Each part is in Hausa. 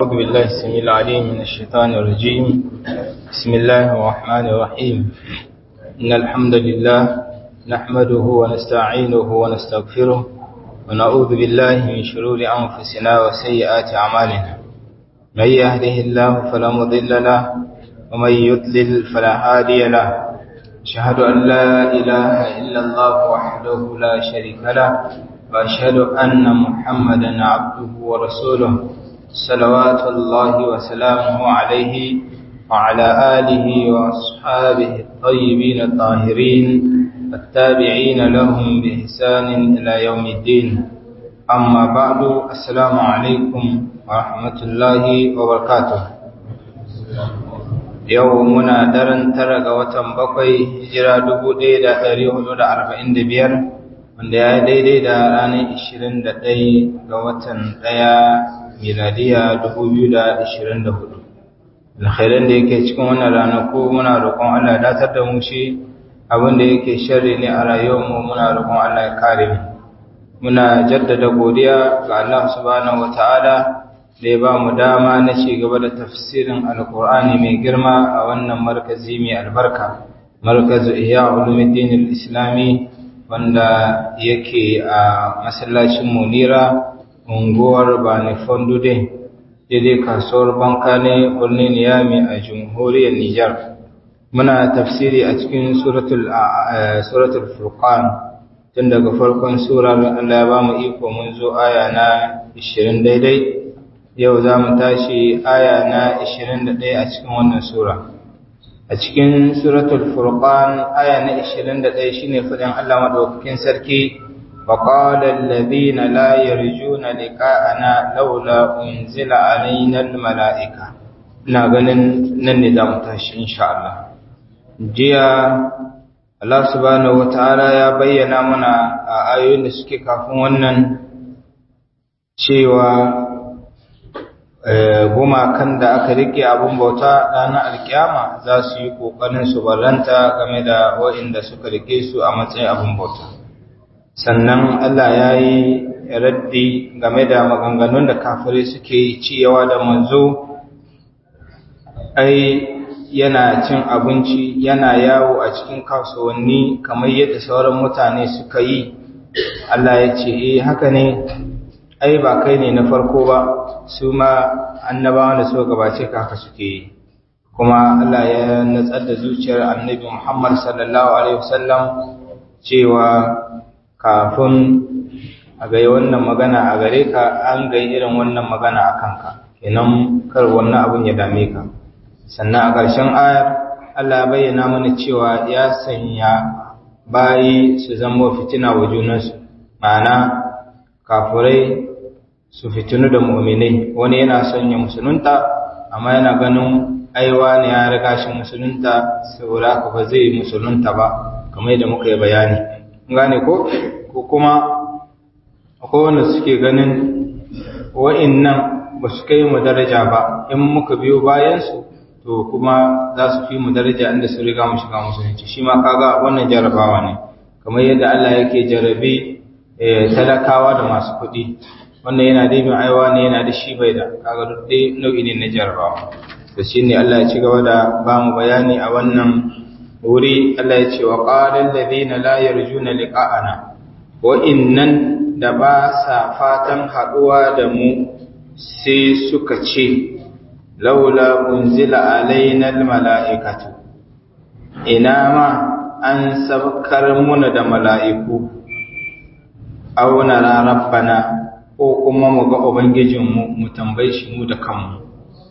أعوذ بالله السميع العليم من الشيطان الرجيم بسم الله الرحمن الرحيم إن الحمد لله نحمده ونستعينه ونستغفره ونعوذ بالله من شرور أنفسنا وسيئات أعمالنا من يهده الله فلا مضل له ومن يضلل فلا هادي له أشهد أن لا إله إلا الله وحده لا شريك له وأشهد أن محمدا عبده ورسوله صلوات الله وسلامه عليه وعلى آله وأصحابه الطيبين الطاهرين التابعين لهم بإحسان إلى يوم الدين أما بعد السلام عليكم ورحمة الله وبركاته يومنا درن ترق وتنبقي هجرة دبودي دا أريه دا أربعين دبير wanda ya daidai da ranar 21 ga watan 1 miladiya 2024 alkhairan da yake cikin wannan ranaku muna roƙon Allah ya datar da mu shi abin da yake sharri ne a rayuwarmu muna roƙon Allah ya kare mu muna jaddada godiya ga Allah subhanahu wataala da ya ba mu dama na ci gaba da tafsirin alkur'ani mai girma a wannan markazi mai albarka markazu ihya ulumuddin al-islami wanda yake a masallacin munira unguwar bani fondude daidai kasuwar banka ne birnin niyami a jamhuriyar nijar muna tafsiri a cikin suratul furqan tun daga farkon surar allah ya ba mu iko mun zo aya na 20 daidai yau za mu tashi aya na 21 a cikin wannan sura a cikin suratul furqan aya na 21 shine fadin Allah madaukakin sarki wa qala alladhina la yarjuna liqa'ana laula unzila alaina almalaika ina ganin nan ne zamu tashi insha Allah jiya Allah subhanahu wataala ya bayyana mana a ayoyin da suke kafin wannan cewa gumakan da aka rike abun bauta ranar alkiyama za su yi ƙoƙarin su barranta game da waɗanda suka rike su a matsayin abun bauta sannan Allah ya yi raddi game da maganganun da kafirai suke ciyawa da manzo ai yana cin abinci yana yawo a cikin kasuwanni kamar yadda sauran mutane suka yi Allah ya ce eh haka ne ai ba kai ne na farko ba su ma annabawan da suka gabace ka haka suke yi kuma Allah ya natsar da zuciyar annabi Muhammad sallallahu alaihi wasallam cewa kafin a ga wannan magana a gare ka an ga irin wannan magana a kanka kenan kar wannan abun ya dame ka sannan a ƙarshen ayar Allah ya bayyana mana cewa ya sanya bayi su zama fitina wa junansu ma'ana kafurai su fitinu da mu'minai wani yana son ya musulunta amma yana ganin aiwa ne ya riga shi musulunta saboda haka ba zai musulunta ba kamar yadda muka yi bayani gane ko ko kuma akwai wanda suke ganin wa'innan ba su kai mu daraja ba in muka biyo bayansu to kuma za su fi mu daraja inda su riga mu shiga musulunci shi ma kaga wannan jarabawa ne kamar yadda Allah yake jarabe talakawa da masu kuɗi wannan yana da bin aiwa ne yana da shi bai da kaga duk dai nau'i ne na jarabawa to shine Allah ya ci gaba da ba mu bayani a wannan wuri Allah ya ce wa qala alladhina la yarjuna liqa'ana wa innan da ba sa fatan haduwa da mu sai suka ce laula unzila alaina almala'ikatu ina ma an sabkar muna da mala'iku aw nara rabbana ko kuma mu ga ubangijinmu mu tambaye shi mu da kanmu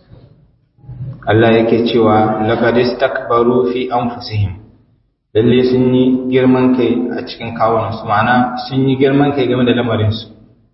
Allah yake cewa laqad istakbaru fi anfusihim lalle sun yi girman kai a cikin kawunan su ma'ana sun yi girman kai game da lamarin su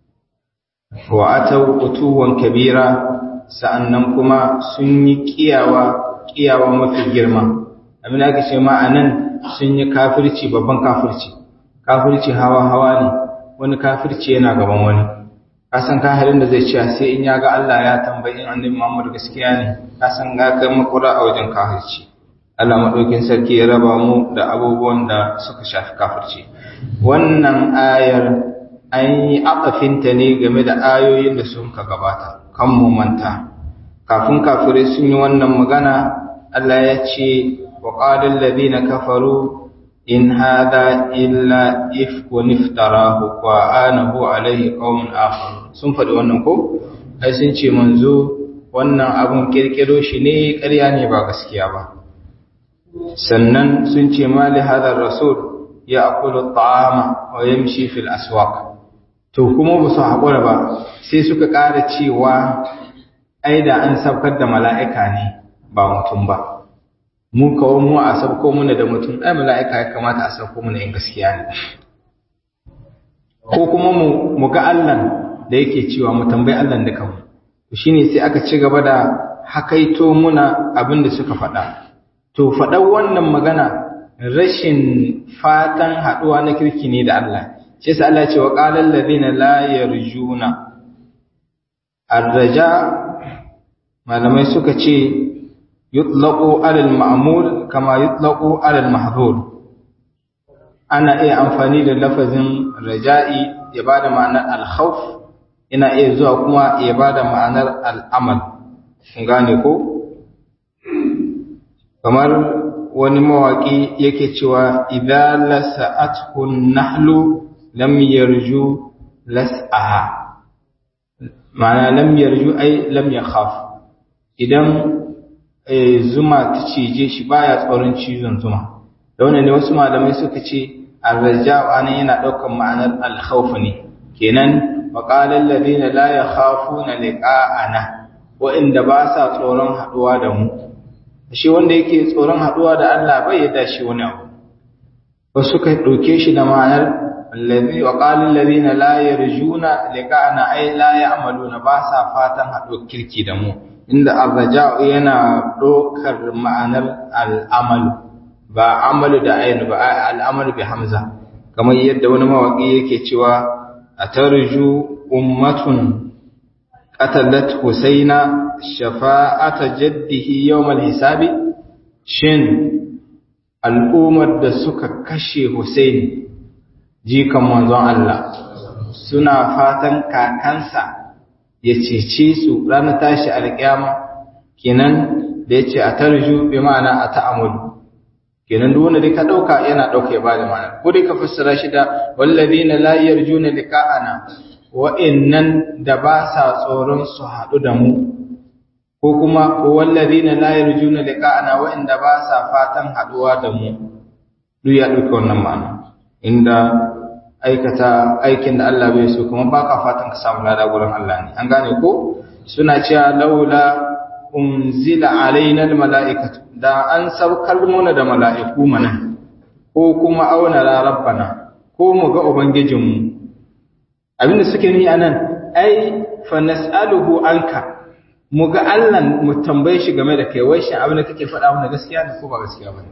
wa ataw utuwan kabira sa'annan kuma sun yi kiyawa kiyawa mafi girma abin da ake ce ma'anan sun yi kafirci babban kafirci kafirci hawa hawa ne wani kafirci yana gaban wani kasan ka halin da zai ce sai in ya ga Allah ya tambayi in annabi Muhammad gaskiya ne kasan ga kai makura a wajen kafirci Allah madaukin sarki ya raba mu da abubuwan da suka shafi kafirci wannan ayar an yi akafinta ne game da ayoyin da sun ka gabata kan mu manta kafin kafirai sun yi wannan magana Allah ya ce wa qalal ladina kafaru in hada illa ifkun iftarahu wa anahu alaihi qaumun akhar sun faɗi wannan ko ai sun ce manzo wannan abun kirkiro shi ne ƙarya ne ba gaskiya ba sannan sun ce mali hadar rasul ya akulu ta'ama wa yamshi fil aswaq to kuma ba su haƙura ba sai suka ƙara cewa ai da an sabkar da mala'ika ne ba mutum ba mu kawo mu a sabko muna da mutum ai mala'ika ya kamata a sabko muna yin gaskiya ne ko kuma mu mu ga Allah da yake cewa mu tambayi Allah da kanmu to shine sai aka ci gaba da hakaito muna abin da suka faɗa to faɗan wannan magana rashin fatan haɗuwa na kirki ne da Allah shi yasa Allah ce wa qalal ladina la yarjuna arraja malamai suka ce yutlaqu alal ma'mul kama yutlaqu alal mahdhur ana iya amfani da lafazin raja'i ya bada ma'anar al-khawf ina iya zuwa kuma ya bada ma'anar al-amal gane ko kamar wani mawaki yake cewa idza lasa'athu nahlu lam yarju las'aha ma'ana lam yarju ai lam yakhaf idan zuma ta cije shi baya tsoron cizon zuma da wannan ne wasu malamai suka ce arraja'u anan yana daukan ma'anar al-khawf ne kenan wa qala alladhina la yakhafuna liqa'ana wa inda ba sa tsoron haduwa da mu shi wanda yake tsoron haduwa da Allah bai yadda shi wani abu wasu suka dauke shi da ma'anar allazi wa qala alladhina la yarjuna liqa'ana ay la ya'maluna ba sa fatan haɗo kirki da mu inda arraja'u yana dokar ma'anar al'amalu ba amalu da ayin ba al'amalu bi hamza kamar yadda wani mawaki yake cewa atarju ummatun qatalat husaina shafa'ata jaddihi yawmal hisabi shin al'ummar da suka kashe husaini jikan manzon Allah suna fatan kakansa ya cece su ranar tashi alƙiyama kenan da yace a tarju bi ma'ana a ta'amul kenan duk wanda dai ka dauka yana dauka ya bada ma'ana ko dai ka fassara shi da walladina la yarjuna liqa'ana wa innan da ba sa tsoron su haɗu da mu ko kuma walladina la yarjuna liqa'ana wa inda ba sa fatan haɗuwa da mu duk ya dauka wannan ma'ana inda aikata aikin da Allah bai so kuma baka fatan ka samu lada gurin Allah ne an gane ko suna cewa laula unzila alaina almalaikatu da an saukar muna da mala'iku mana ko kuma auna la rabbana ko mu ga ubangijinmu abinda suke ni anan ai fa nas'aluhu anka mu ga Allah mu tambaye shi game da kai wai shin abin da kake faɗa mana gaskiya ne ko ba gaskiya bane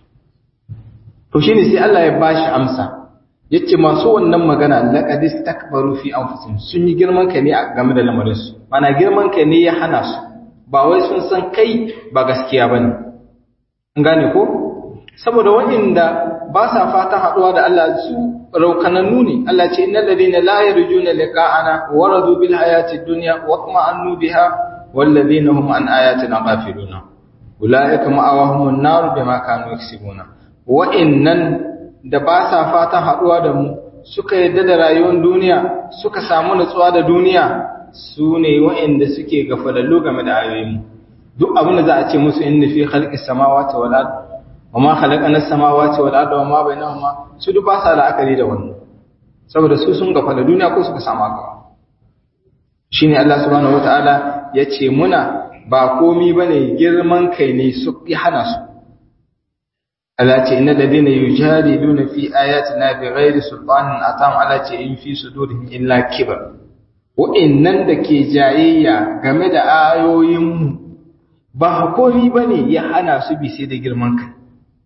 to shine sai Allah ya bashi amsa yace masu wannan magana laqad istakbaru fi anfusihim sun yi girman kai ne game da lamarin su mana girman kai ne ya hana su ba wai sun san kai ba gaskiya bane an gane ko saboda waɗanda ba sa fatan haɗuwa da Allah su raukanannu ne Allah ce innal ladina la yarjuna liqa'ana wa radu bil hayati dunya wa tuma'annu biha wal ladina hum an ayatina ghafiluna ulaika ma'awahumun nar bima kanu yaksibuna wa'innan da ba sa fatan haɗuwa da mu suka yadda da rayuwar duniya suka samu nutsuwa da duniya su ne wa'inda suke gafalallu game da ayoyin duk abin da za a ce musu inna fi khalqis samawati wal ard wa ma khalaqana as-samawati wal ard wa ma bainahuma su duk ba sa la'akari da wannan saboda su sun gafala duniya ko suka samu haka shine Allah subhanahu wataala yace muna ba komi bane girman kai ne su hana su Allah ce inna ladina yujadiluna fi ayatina bighairi sultanin atam Allah ce in fi sudurihim illa kibar wa'annan da ke jayayya game da ayoyinmu ba hakuri bane ya hana su bi sai da girman kai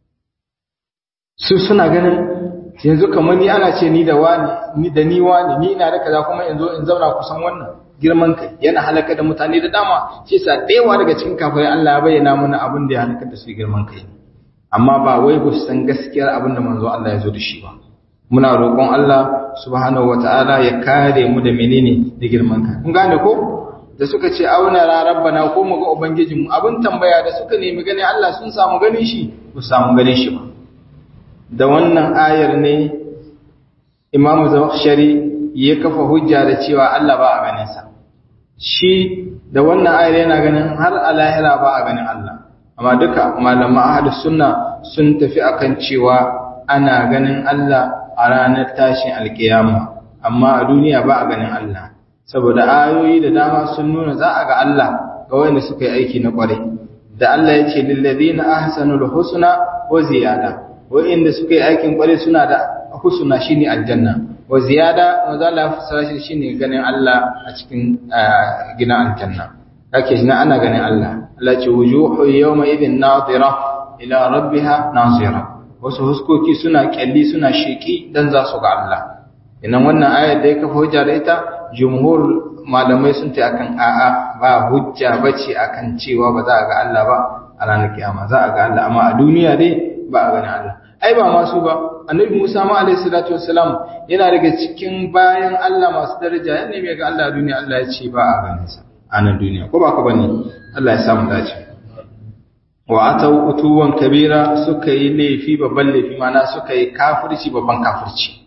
su suna ganin yanzu kamar ni ana ce ni da wani ni da ni wani ni ina da kaza kuma yanzu in zauna kusan wannan girman kai yana halaka da mutane da dama shi yasa dayawa daga cikin kafirai Allah ya bayyana mana abin da ya halaka da su girman kai amma ba wai ba su san gaskiyar abin da manzo Allah ya zo da shi ba muna roƙon Allah subhanahu wataala ya kare mu da menene da girman kai kun gane ko da suka ce auna ra rabbana ko mu ga ubangijinmu abin tambaya da suka nemi ganin Allah sun samu ganin shi ba samu ganin shi ba da wannan ayar ne Imam Zakhshari ya kafa hujja da cewa Allah ba a ganin sa shi da wannan ayar yana ganin har a lahira ba a ganin Allah amma duka malaman ahlus sunna sun tafi akan cewa ana ganin Allah a ranar tashin alkiyama amma a duniya ba a ganin Allah saboda ayoyi da dama sun nuna za a ga Allah ga wanda suka yi aiki na kwarai da Allah ya ce lillazina ahsanul husna wa ziyada wanda suka yi aikin kwarai suna da husna shine aljanna wa ziyada wanda Allah ya fassara shi shine ganin Allah a cikin gidan aljanna kake shi ana ganin Allah Allah ce wujuhu yawma idhin nadira ila rabbiha nazira wasu huskoki suna kyalli suna sheki dan za su ga Allah idan wannan ayar da ya kafa hujja da ita jumhur malamai sun ta akan a'a ba hujja bace akan cewa ba za a ga Allah ba a ranar kiyama za a ga Allah amma a duniya dai ba a gani Allah ai ba masu ba annabi Musa ma alaihi salatu wassalam yana daga cikin bayan Allah masu daraja yana mai ga Allah a duniya Allah ya ce ba a ganin sa a nan duniya ko ba ka bane Allah ya samu dace wa atau utuwan kabira suka yi laifi babban laifi mana suka yi kafirci babban kafirci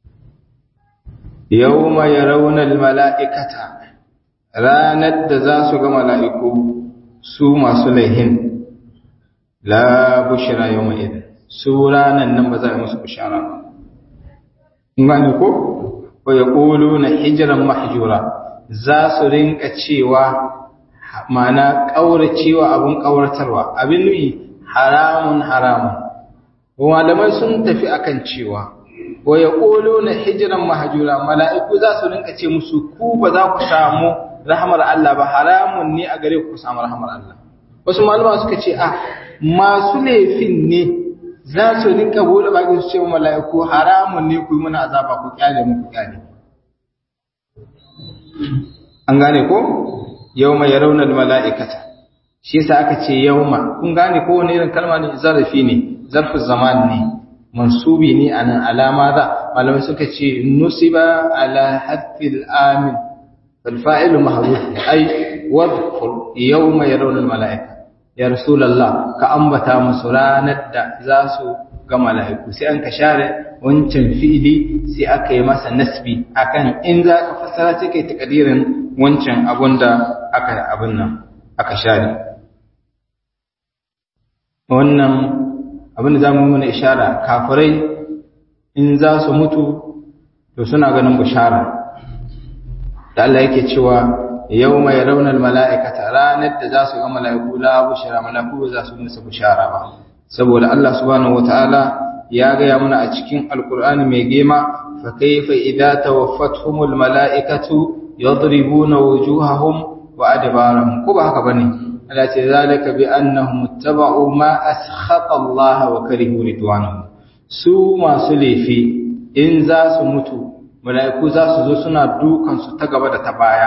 yawma yarawna almala'ikata ranar da za su ga mala'iku su masu laihin la bushra yawma idin su ranan nan ba za a musu bishara ba ngani ko wa yaquluna hijran mahjura za su rinka cewa mana kauracewa abun kauratarwa abin nuyi haramun haramun malamai sun tafi akan cewa wa yaquluna hijran mahjura mala'iku za su rinka ce musu ku ba za ku samu rahmar Allah ba haramun ne a gare ku samu rahmar Allah wasu malama suka ce a masu laifin ne za su rinka bude baki su ce wa mala'iku haramun ne ku yi mana azaba ku kyale mu ku kyale an gane ko yawma yarawna mala'ikata shi yasa aka ce yawma kun gane ko wani irin kalma ne zarafi ne zarfu zaman ne mansubi ne anan alama za malamai suka ce nusiba ala hadfil amin fal fa'ilu mahdhuf ay wadhkur yawma yarawna mala'ika ya rasulullah ka ambata musu ranar da za su ga mala'iku sai an ka share wancan fi'ili sai aka yi masa nasbi akan in za ka fassara sai kai takadirin wancan abun da aka abin nan aka share wannan abin da za mu mana ishara kafirai in za su mutu to suna ganin bushara da Allah yake cewa yau mai raunar mala'ikata ranar da za su ga mala'iku la bushara mala'iku za su musu bushara ba saboda Allah subhanahu wata'ala ya gaya mana a cikin alkur'ani mai gema fa kaifa idza tawaffatuhumul mala'ikatu yadribuna wujuhahum wa adbarahum ko ba haka bane Allah ce zalika bi annahum ittaba'u ma askhata Allah wa karihu ridwanahu su masu laifi in za su mutu mala'iku za su zo suna dukan su ta gaba da ta baya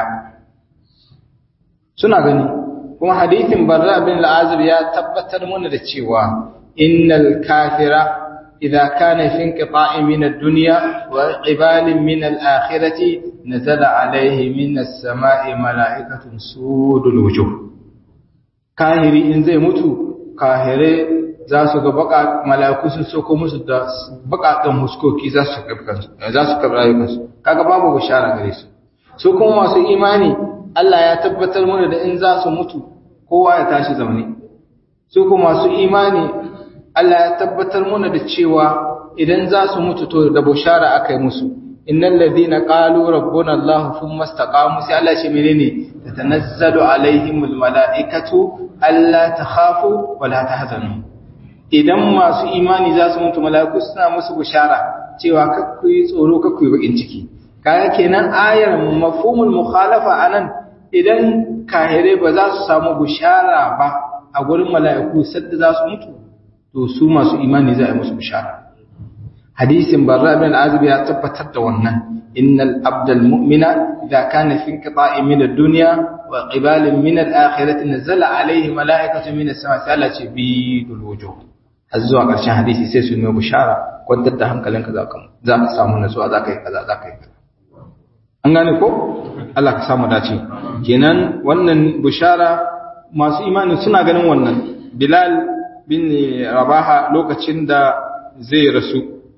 suna gani kuma hadithin barra bin al'azir ya tabbatar mana da cewa innal kafira idza kana fi inqita'i min ad-dunya wa ibalin min al-akhirati nazala alayhi min as-sama'i mala'ikatun sudul wujuh kahiri in zai mutu kahire za su ga baka mala'iku sun soko musu da bakakan huskoki za su za su kabra rayukansu kaga babu bishara gare su su kuma masu imani Allah ya tabbatar mana da in za su mutu kowa ya tashi zaune su kuma masu imani Allah ya tabbatar mana da cewa idan za su mutu to da bushara akai musu innal ladina qalu rabbuna Allah thumma istaqamu sai Allah ce menene tatanazzalu alaihimul malaikatu alla takhafu wa la tahzanu idan masu imani za su mutu mala'iku suna musu bushara cewa kakku yi tsoro kakku yi bakin ciki kaga kenan ayar mafhumul mukhalafa anan idan kahire ba za su samu bushara ba a gurin mala'iku sadda za su mutu to su masu imani za a yi musu bushara hadisin barra bin azib ya tabbatar da wannan innal abdal mu'mina idza kana fi inqita'i min ad-dunya wa qibalin min al-akhirati nazala alayhi mala'ikatu min as-sama sai Allah ce bi dul wujuh har zuwa ƙarshen hadisi sai su nuna bushara kwantar da hankalinka za ka za ka samu nasuwa za ka yi kaza za ka yi kaza an gane ko Allah ka samu dace kenan wannan bushara masu imani suna ganin wannan Bilal bin Rabaha lokacin da zai rasu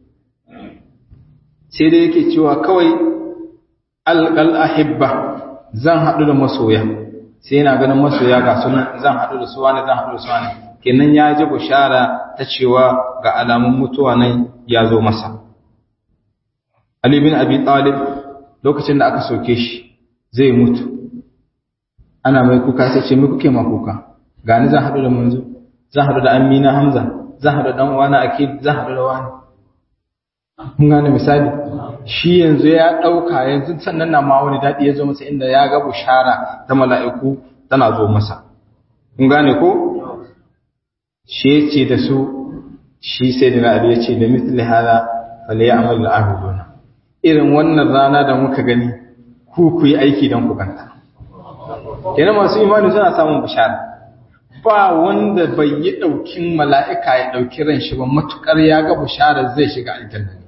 sai dai yake cewa kawai alqal ahibba zan haɗu da masoya sai yana ganin masoya ga sunan zan haɗu da su wani zan haɗu da su wani kenan ya ji bushara ta cewa ga alamun mutuwa nan ya zo masa Ali bin Abi Talib lokacin da aka soke shi zai mutu ana mai kuka sai ce me kuke ma kuka ga ni zan haɗu da manzo zan haɗu da Amina Hamza zan haɗu da dan uwana Akid zan haɗu da wani kun gane misali shi yanzu ya ɗauka yanzu sannan na ma wani daɗi ya zo masa inda ya ga bushara ta mala'iku tana zo masa kun gane ko shi ya ce da su shi sai da na'adu ya ce da misali hada fale ya amal al'ahuduna irin wannan rana da muka gani ku ku yi aiki don ku ganta kenan masu imani suna samun bushara ba wanda bai yi ɗaukin mala'ika ya ɗauki ran shi ba matuƙar ya ga bushara zai shiga aljanna ne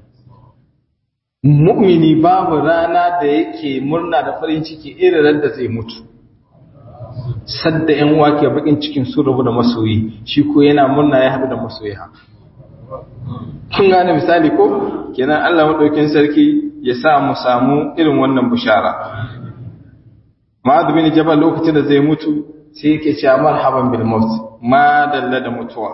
mu'mini babu rana da yake murna da farin ciki irin da zai mutu sadda ‘yan wake bakin cikin sun rabu da masoyi shi ko yana murna ya haɗu da masoyi ha. Kun gane misali ko? Kenan Allah maɗaukin sarki ya sa mu samu irin wannan bishara. Ma'adu bin Jabal lokacin da zai mutu sai yake cewa marhaban bil maut ma dalla da mutuwa.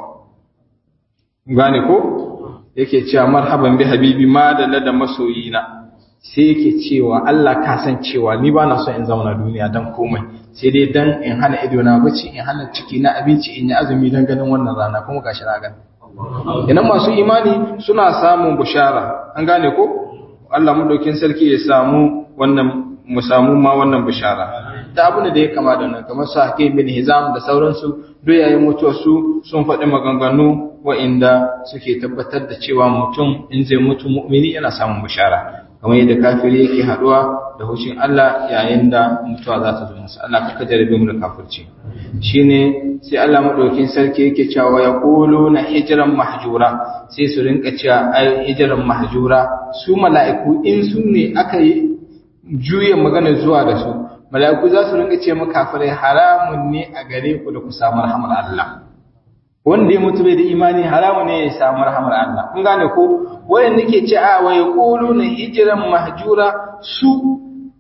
Gane ko? Yake cewa marhaban bi habibi ma dalla da masoyina. Sai yake cewa Allah ka san cewa ni ba na so in zauna duniya dan komai. sai dai dan in hana ido na bacci in hana ciki na abinci in yi azumi dan ganin wannan rana kuma gashi na gani idan masu imani suna samun bushara an gane ko Allah madaukin sarki ya samu wannan mu samu ma wannan bushara da abin da ya kama da nan kamar su hakim bin hizam da sauransu duk yayin mutuwar su sun faɗi maganganu wa'inda suke tabbatar da cewa mutum in zai mutu mu'mini yana samun bushara kamar yadda kafiri yake haduwa da hushin Allah yayin da mutuwa za ta zo masa Allah kaka jarabe mu da kafirci shine sai Allah madaukin sarki yake cewa ya na hijran mahjura sai su rinka cewa ai hijran mahjura su mala'iku in su ne aka yi juya magana zuwa da su mala'iku za su rinka ce maka kafirai haramun ne a gare ku da ku samu rahmar Allah wanda ya mutu bai da imani haramu ne ya samu rahamar Allah kun gane ko wanda ke ce a wa yaquluna hijran mahjura su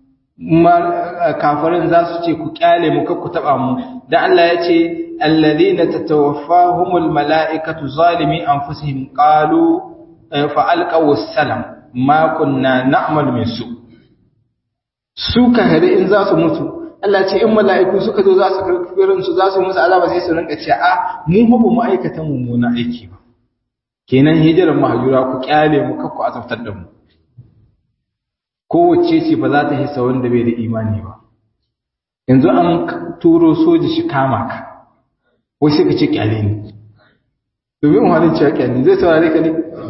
kafirin za su ce ku kyale mu ku taba mu dan Allah ya ce alladhina tatawaffahumul malaikatu zalimi anfusihim qalu fa alqaw salam ma kunna na'mal min su su kahare in za su mutu Allah ce in mala'iku suka zo za su karfirin su za su musu azaba sai su rinka ce a mu ba mu aikata mummuna aiki ba kenan hijiran mahjura ku kyale mu kakku azabtar da mu kowace ce ba za ta hisa wanda bai da imani ba yanzu an turo soja shi kama ka wai sai ka ce kyale ni domin wani cewa kyale zai saurare ka ne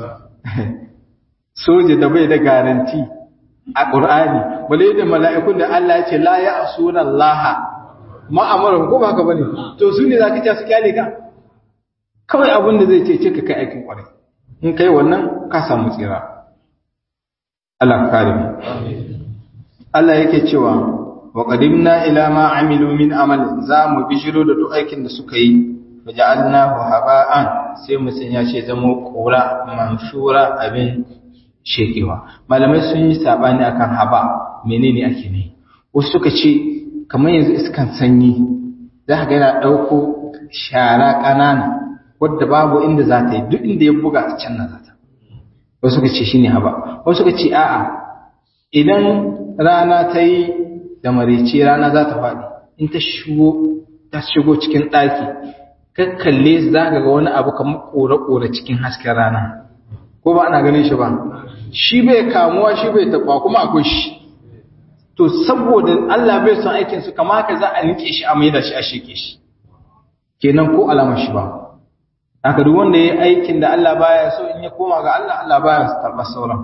soja da bai da garanti a ƙur'ani bale da mala'ikun da Allah ya ce la ya asuna Allah ma'amaran ko ba ka bane to su ne zaka ce su kyale ka kawai abin da zai ce ce ka kai aikin ƙwarai in kai wannan ka samu tsira Allah kare mu Allah yake cewa wa qadimna ila ma amilu min amal za mu bishiro da duk aikin da suka yi faja'alnahu haba'an sai mu sanya shi zama kura manshura abin shekewa malamai sun yi sabani akan haba menene ake ne wasu suka ce kamar yanzu iskan sanyi za ka ga yana ɗauko shara ƙanana wadda babu inda za ta yi duk inda ya buga ta can na za ta wasu suka ce shine haba wasu suka ce a'a idan rana ta yi da marice rana za ta faɗi in ta shigo ta shigo cikin ɗaki kakkalle za ka ga wani abu kamar ƙore-ƙore cikin hasken rana ko ba ana ganin shi ba shi bai kamuwa shi bai taɓa kuma akwai shi to saboda Allah bai son aikin su kama ka za a nike shi a maida shi a sheke shi kenan ko alamar shi ba haka duk wanda yayi aikin da Allah baya so in ya koma ga Allah Allah baya karɓar sauran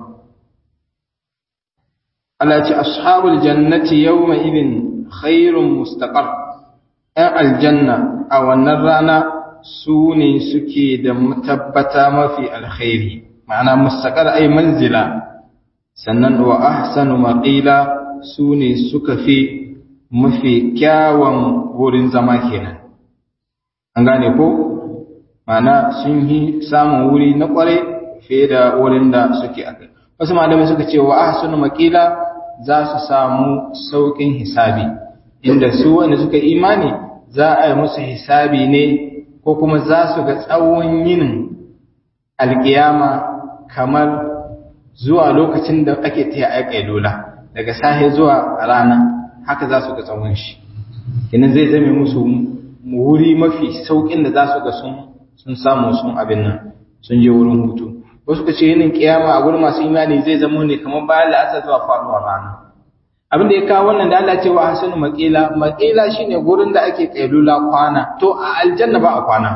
Allah ya ce ashabul jannati yawma idin khairun mustaqar ɗan aljanna a wannan rana su ne suke da matabbata mafi alkhairi ma'ana mustaqar ay manzila sannan wa ahsanu maqila su ne suka fi mafi kyawun wurin zama kenan an gane ko mana sun yi samun wuri na kware fiye da wurin da suke a kai wasu malamai suka ce wa ahsanu makila za su samu saukin hisabi inda su wanda suka imani za a yi musu hisabi ne ko kuma za su ga tsawon yinin alkiyama kamar zuwa lokacin da ake taya aika lola daga sahe zuwa rana haka za su ga tsawon shi kinan zai zame musu wuri mafi saukin da za su ga sun sun samu sun abin nan sun je wurin hutu wasu ka ce yinin kiyama a gurin masu imani zai zama ne kamar bayan la'asar zuwa faruwar rana abin da ya kawo wannan da Allah ce wa hasanu maqila maqila shine gurin da ake kailula kwana to a aljanna ba a kwana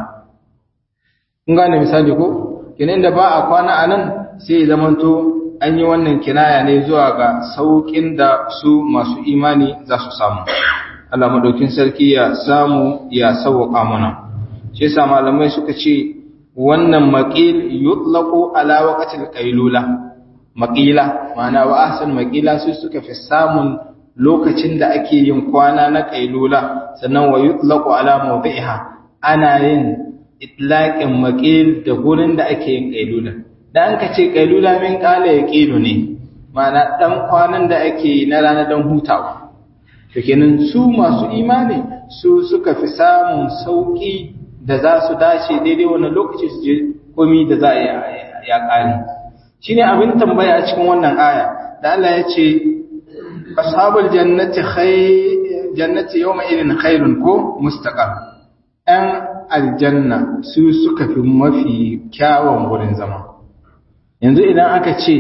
kun gane misali ko kenan da ba a kwana anan sai ya zamanto an yi wannan kinaya ne zuwa ga saukin da su masu imani za su samu Allah madaukin sarki ya samu ya sauka mana shi yasa malamai suka ce wannan maqil yutlaqu ala waqtil qailula maqila ma'ana wa ahsan maqila su suka fi samun lokacin da ake yin kwana na qailula sannan wa yutlaqu ala mawdi'iha ana yin itlaqin maqil da gurin da ake yin qailula dan ka ce qailula min qala yaqilu ne ma'ana dan kwanan da ake na rana dan hutawa to kenan su masu imani su suka fi samun sauki da za su dace daidai wannan lokaci su je komi da za a ya kare shine abin tambaya a cikin wannan aya da Allah ya ce ashabul jannati khay jannati yawma idin khairun ko mustaqar an aljanna su suka fi mafi kyawun wurin zama yanzu idan aka ce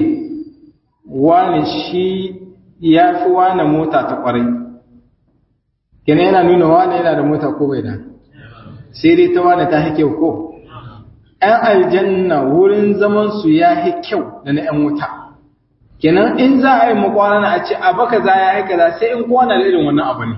wani shi ya fi wani mota ta kwarai kenan yana nuna wani yana da mota ko bai da sai dai ta wani ta kyau ko ‘yan aljanna wurin zamansu ya yi kyau da na ‘yan wuta kenan in za a yi makwana a ce a baka za ya yi kaza sai in kowane da irin wannan abu ne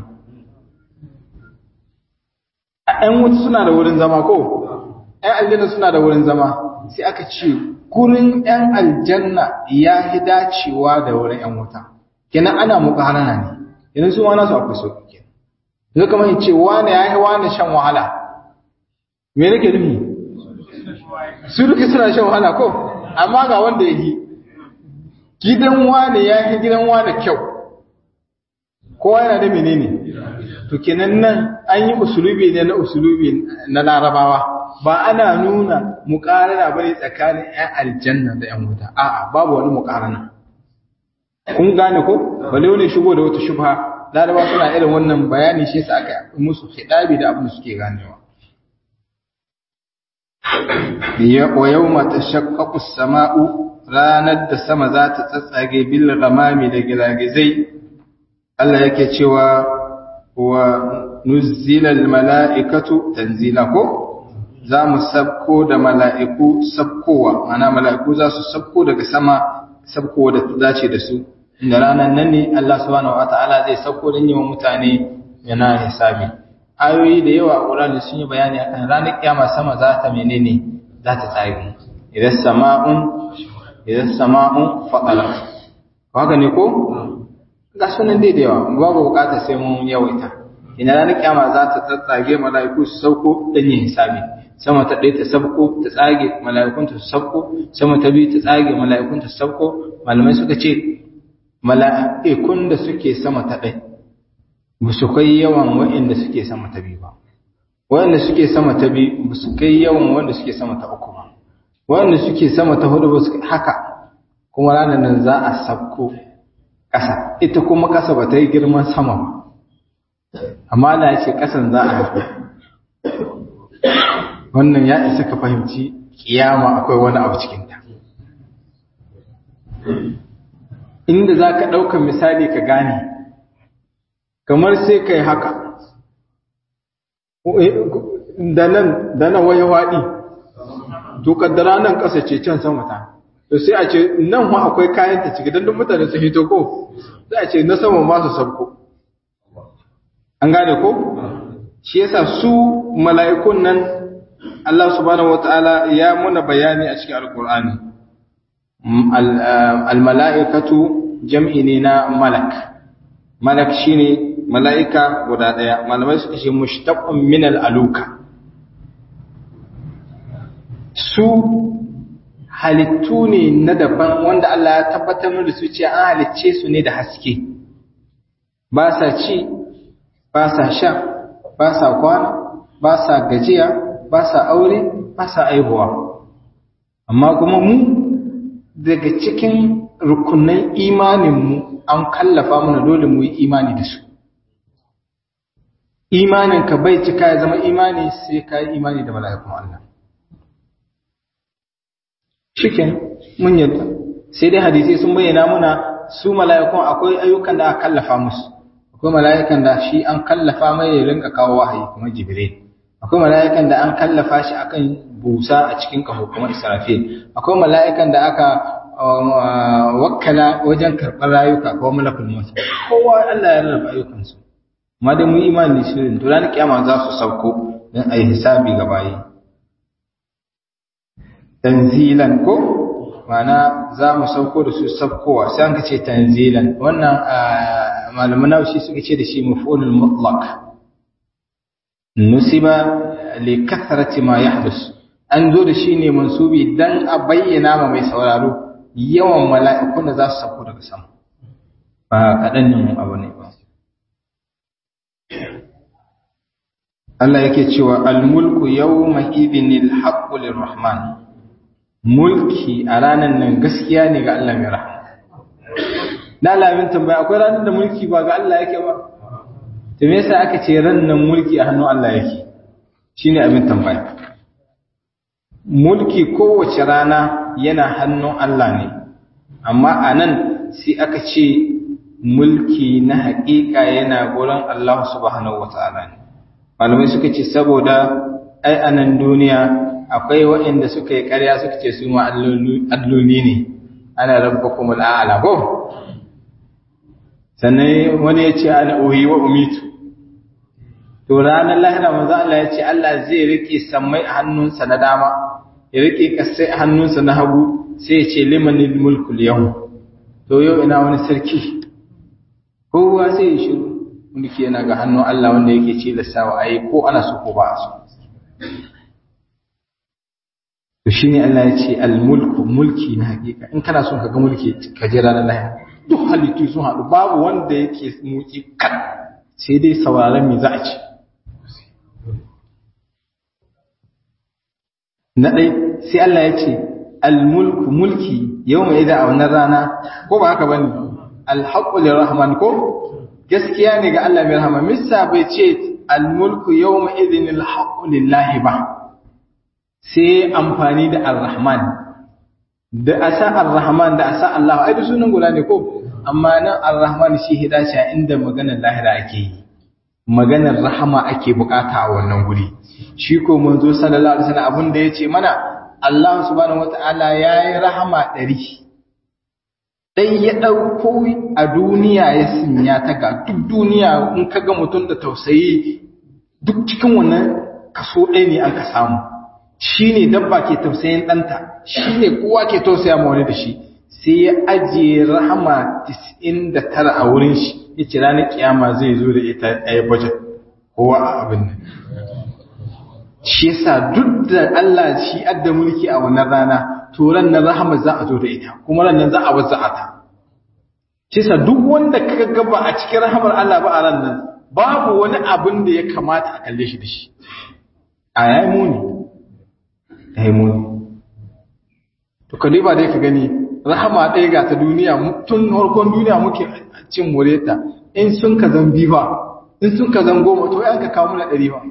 ‘yan wuta suna da wurin zama ko ‘yan aljanna suna da wurin zama sai aka ce gurin ‘yan aljanna ya yi dacewa da wurin ‘yan wuta kenan ana makwana ne yanzu su wana su akwai sauƙi kenan yanzu kamar ce wane ya yi wane shan wahala me nake nufi su duka suna shan wahala ko amma ga wanda ya yi gidan wane ya yi gidan wane kyau kowa yana da menene to kenan nan an yi usulubi ne na usulubi na larabawa ba ana nuna muƙarana bane tsakanin 'yan aljanna da 'yan wuta a'a babu wani muƙarana kun gane ko bale wani shigo da wata shubha larabawa suna irin wannan bayani shi yasa aka musu hidabi da abin da suke ganewa wa yawma tashaqqaqu as-sama'u ranar da sama za ta tsatsage bil ghamami da gilagizai Allah yake cewa wa nuzzila al mala'ikatu tanzila ko za mu sabko da mala'iku sabkowa mana mala'iku za su sabko daga sama sabkowa da ta dace da su inda ranar nan ne Allah subhanahu wata'ala zai sabko don yi wa mutane yana hisabi ayoyi da yawa a Qur'ani sun yi bayani akan ranar kiyama sama za ta menene za ta tsage idan sama'un idan sama'un faqala haka ne ko ga sunan dai da yawa babu bukata sai mun yawaita ina ranar kiyama za ta tsatsage mala'iku su sauko dan yin hisabi sama ta ɗaya ta sabko ta tsage mala'ikun ta sabko sama ta biyu ta tsage mala'ikun ta sabko malamai suka ce mala'ikun da suke sama ta ɗaya ba su kai yawan waɗanda suke sama ta biyu ba waɗanda suke sama ta biyu ba su kai yawan wanda suke sama ta uku ba waɗanda suke sama ta hudu ba su haka kuma ranar nan za a sabko ƙasa ita kuma ƙasa ba ta yi girman sama ba amma da ce ƙasan za a haɗu wannan ya isa ka fahimci kiyama akwai wani abu cikinta inda za ka ɗaukar misali ka gane kamar sai ka yi haka da nan waye waɗi to kaddara nan ƙasa ce can sama ta to sai a ce nan ma akwai kayan ta ciki don duk mutane su hito ko sai a ce na sama masu sabko an gane ko shi yasa su mala'ikun nan Allah subhanahu wata'ala ya muna bayani a cikin alkur'ani al-mala'ikatu jam'i ne na malak malak shine mala'ika guda daya malamai suka ce mushtaqun min al-aluka su halittu ne na daban wanda Allah ya tabbatar da su ce an halicce su ne da haske ba sa ci ba sa sha ba sa kwana ba sa gajiya ba sa aure ba sa aihuwa amma kuma mu daga cikin rukunan imaninmu an kallafa mana dole mu yi imani da su imaninka bai cika ya zama imani sai ka yi imani da mala'ikun Allah shiken mun yadda sai dai hadisi sun bayyana muna su mala'ikun akwai ayyukan da aka kallafa musu akwai mala'ikan da shi an kallafa mai ya rinka kawo wahayi kuma jibril akwai mala'ikan da an kallafa shi akan busa a cikin kaho kuma israfil akwai mala'ikan da aka wakkala wajen karɓar rayuka ko malakul maut kowa Allah ya rarraba ayyukansu amma dai mu imani shi ne to ranar kiyama za su sauko don a yi hisabi ga bayi tanzilan ko ma'ana za mu sauko da su saukowa sai an ce tanzilan wannan malaman naushi suka ce da shi mafulul mutlaq nusiba li kathrati ma yahdus an zo da shi ne mansubi dan a bayyana ma mai sauraro yawan mala'ikun da za su sauko daga sama ba kaɗan yin abu ne ba Allah yake cewa al-mulku yawma idhinil haqqu lirrahman mulki a ranar nan gaskiya ne ga Allah mai rahama na lamin tambaya akwai ranar da mulki ba ga Allah yake ba to me yasa aka ce ran nan mulki a hannun Allah yake shine abin tambaya mulki kowace rana yana hannun Allah ne amma a nan sai aka ce mulki na haƙiƙa yana gurin Allah subhanahu wata'ala ne malamai suka ce saboda ai a nan duniya akwai waɗanda suka yi ƙarya suka ce su ma alloli ne ana rabba kuma al'ala ko sannan wani ya ce ana ohi wa umitu to ranar lahira manzo Allah ya ce Allah zai rike sammai a hannunsa na dama ya rike kasai a hannunsa na hagu sai ya ce limanil mulku yau to yau ina wani sarki kowa sai ya shiru mulki yana ga hannun Allah wanda yake ce lissawa ayi ko ana so ko ba a so to shine Allah ya ce al-mulku mulki na hakika in kana son ka ga mulki ka je ranar lahira duk halittu sun haɗu babu wanda yake mulki kan sai dai sauraron me za a ce na ɗai sai Allah ya ce al-mulku mulki yau mai da a wannan rana ko ba haka bane al-haqqu lirrahman ko gaskiya ne ga Allah mai rahama missa bai ce al-mulku yawma idhin al-haqqu lillahi ba sai amfani da ar-rahman da asa ar-rahman da asa Allah ai sunan guda ne ko amma nan ar-rahman shi hidashi inda maganar lahira ake yi maganar rahama ake bukata a wannan guri shi ko manzo sallallahu alaihi wasallam abin da yace mana Allah subhanahu wataala yayi rahama ɗari. dai ya dauko a duniya ya sinya ta ga duk duniya in kaga mutum da tausayi duk cikin wannan kaso ɗaya ne an ka samu shine dabba ke tausayin ɗanta shine kowa ke tausaya ma wani da shi sai ya ajiye rahama 99 a wurin shi yace ranar kiyama zai zo da ita ɗaya budget kowa a abin nan shi yasa duk da Allah shi adda mulki a wannan rana to ran nan rahama za a zo da ita kuma ran nan za a wazza ta shi yasa duk wanda kaga gaba a cikin rahamar Allah ba a ran nan babu wani abin da ya kamata a kalle shi da shi a yayi muni yayi muni to kaliba dai ka gani rahama ɗaya ga ta duniya tun harkon duniya muke cin moreta in sun ka zan bifa in sun ka zan goma to yan ka kawo muna ɗari ba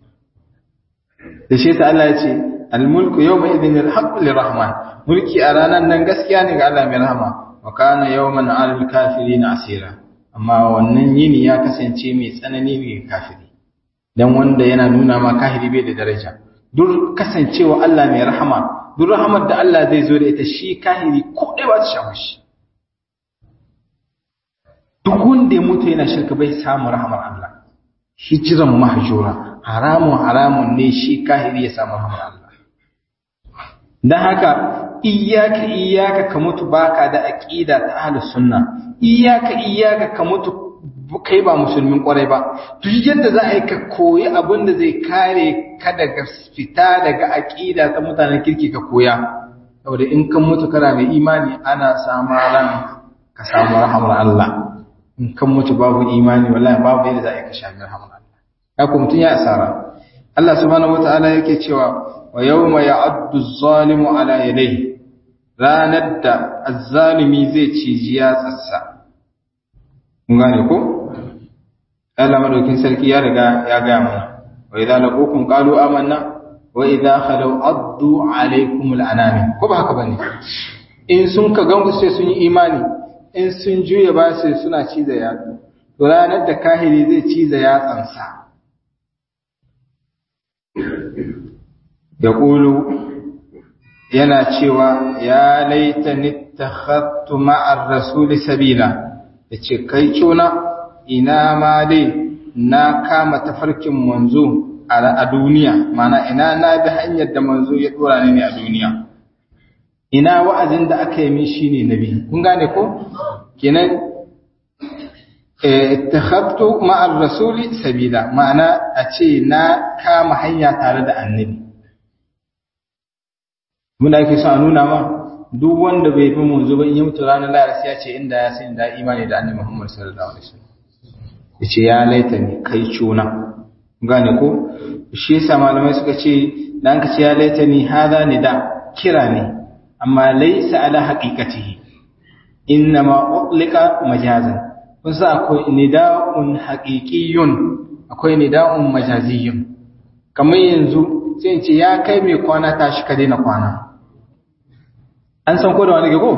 da shi ta Allah ya ce almulku yau mai idin alhaƙu lirahman mulki a ranar nan gaskiya ne ga Allah mai rahama wa kana yawman alal na asira amma wannan yini ya kasance mai tsanani ne ga kafiri dan wanda yana nuna ma kafiri bai da daraja duk kasancewa Allah mai rahama duk rahamar da Allah zai zo da ita shi kahiri ko ɗaya ba ta shafa shi duk wanda ya mutu yana shirka bai samu rahamar Allah hijiran mahjura haramun haramun ne shi kahiri ya samu rahamar Allah dan haka iyyaka iyyaka ka mutu baka da aqida ta ahlus sunna iyyaka iyyaka ka mutu kai ba musulmin kwarai ba duk yadda za a yi ka koyi abin da zai kare ka daga fita daga aƙida ta mutanen kirki ka koya saboda in kan mutu kana mai imani ana samu ran ka samu rahamar Allah in kan mutu babu imani wallahi babu yadda za a yi ka shafi rahamar Allah ya kuma mutum ya asara Allah subhanahu wataala yake cewa wa yawma ya'addu az-zalimu ala yadayhi ranar da azzalimi zai ciji ya tsassa kun gane ko Allah madaukin sarki ya riga ya ga mana wa idza laqukum qalu amanna wa idza khalu addu alaykum al-anami ko ba haka bane in sun ka gangu sai sun yi imani in sun juya ba sai suna ciza yatsu to ranar da kahiri zai ciza yatsansa ya ƙulu yana cewa ya laita nittakhattu ma'ar rasuli sabila ya ce kai cuna ina ma dai na kama tafarkin manzo a duniya mana ina na bi hanyar da manzo ya dora ni ne a duniya ina wa'azin da aka yi min shine nabi kun gane ko kenan ittakhattu ma'ar rasuli sabila ma'ana a ce na kama hanya tare da annabi mun da ake so a nuna ma duk wanda bai fi manzo ba in ya mutu ranar lahira sai ya ce inda ya san da imani da annabi Muhammad sallallahu alaihi wasallam yace ya laita ni kai cuna gane ko shi yasa malamai suka ce dan ka ce ya laita ni hada ni da kira ne amma laysa ala haqiqatihi innama utlika majazan kun sa akwai nida'un haqiqiyyun akwai nida'un majaziyyun kamar yanzu sai in ce ya kai mai kwana tashi ka daina kwana an san ko da wani gago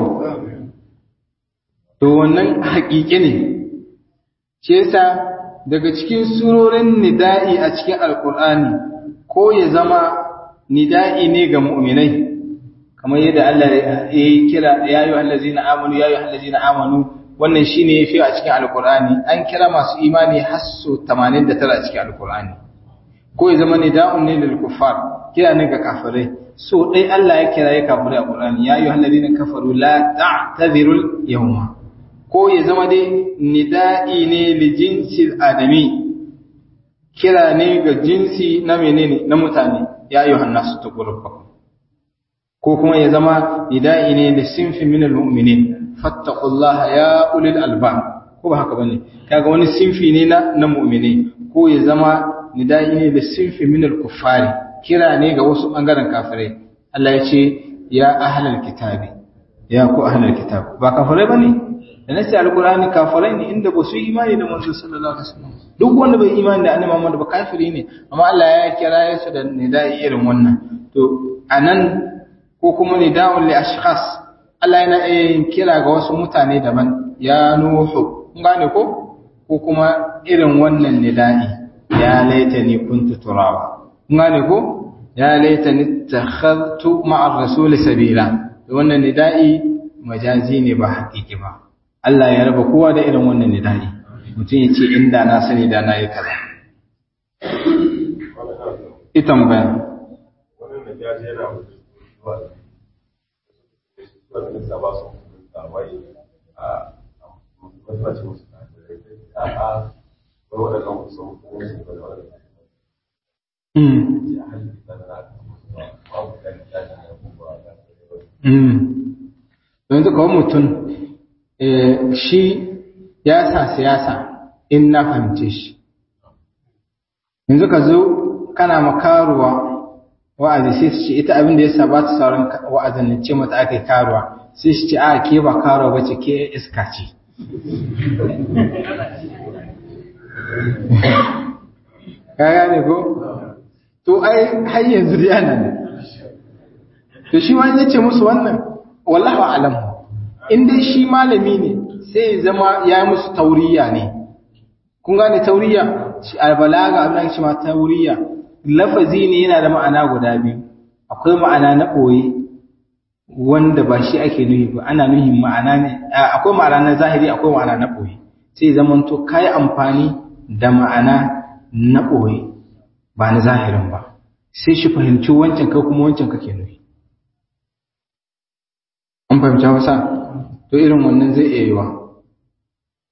to wannan haƙiƙi ne ce yasa daga cikin surorin nida'i a cikin alƙur'ani ko ya zama nida'i ne ga mu'minai kamar yadda Allah ya yi kira ya yi allazina amanu ya yi allazina amanu wannan shine yafi a cikin alƙur'ani an kira masu imani har so 89 a cikin alƙur'ani ko ya zama nida'un ne lil kuffar kira ne ga kafirai so dai Allah ya kira ya kafirai a Qur'ani ya ayyuhal ladina kafaru la ta'tadhirul yawma ko ya zama dai nida'i ne li jinsil adami kira ne ga jinsi na menene na mutane ya ayyuhan nasu taqurrubakum ko kuma ya zama nida'i ne li sinfi minal mu'minin fattaqullaha ya ulil albab ko ba haka bane kaga wani sinfi ne na na mu'mini ko ya zama nida'i ne da sinfi min al-kuffari kira ne ga wasu bangaren kafirai Allah ya ce ya ahlal kitabi ya ku ahlal kitab ba kafirai bane da nasi alqur'ani kafirai ne inda ba su imani da manzo sallallahu alaihi wasallam duk wanda bai imani da annabi Muhammad ba kafiri ne amma Allah ya kira su da nida'i irin wannan to anan ko kuma nida'un li ashkhas Allah yana yin kira ga wasu mutane daban ya nuhu gane ko ko kuma irin wannan nida'i ya laitani kuntu turaba ngane ko ya laitani takhadtu ma'a rasul sabila wannan nida'i majazi ne ba haƙiƙi ba Allah ya raba kowa da irin wannan nida'i mutum ya ce inda na sani da na yi kaza ita bayan wannan najaji yana mutuwa wannan da ba su da wai a mutuwa musu a a waɗannan sun kuma su da waɗannan yanzu kawai mutum shi ya sa siyasa in na fahimce shi yanzu ka zo kana makaruwa wa'azi sai su ce ita abin da ya sa ba ta sauran wa'azin na ce mata aka yi karuwa sai su ce a ke ba karuwa ba ce ke iska ce ka gane ko to ai har yanzu dai ana ne to shi ma yace musu wannan wallahu alam in dai shi malami ne sai ya zama ya yi musu tauriya ne kun gane tauriya shi albalaga Allah shi ma tauriya lafazi ne yana da ma'ana guda biyu akwai ma'ana na koyi wanda ba shi ake nuhi ba ana nuhin ma'ana ne akwai ma'ana na zahiri akwai ma'ana na koyi sai zaman to kai amfani da ma'ana na ɓoye ba na zahirin ba sai shi fahimci wancan kai kuma wancan kake nufi an fahimci hausa to irin wannan zai iya yiwa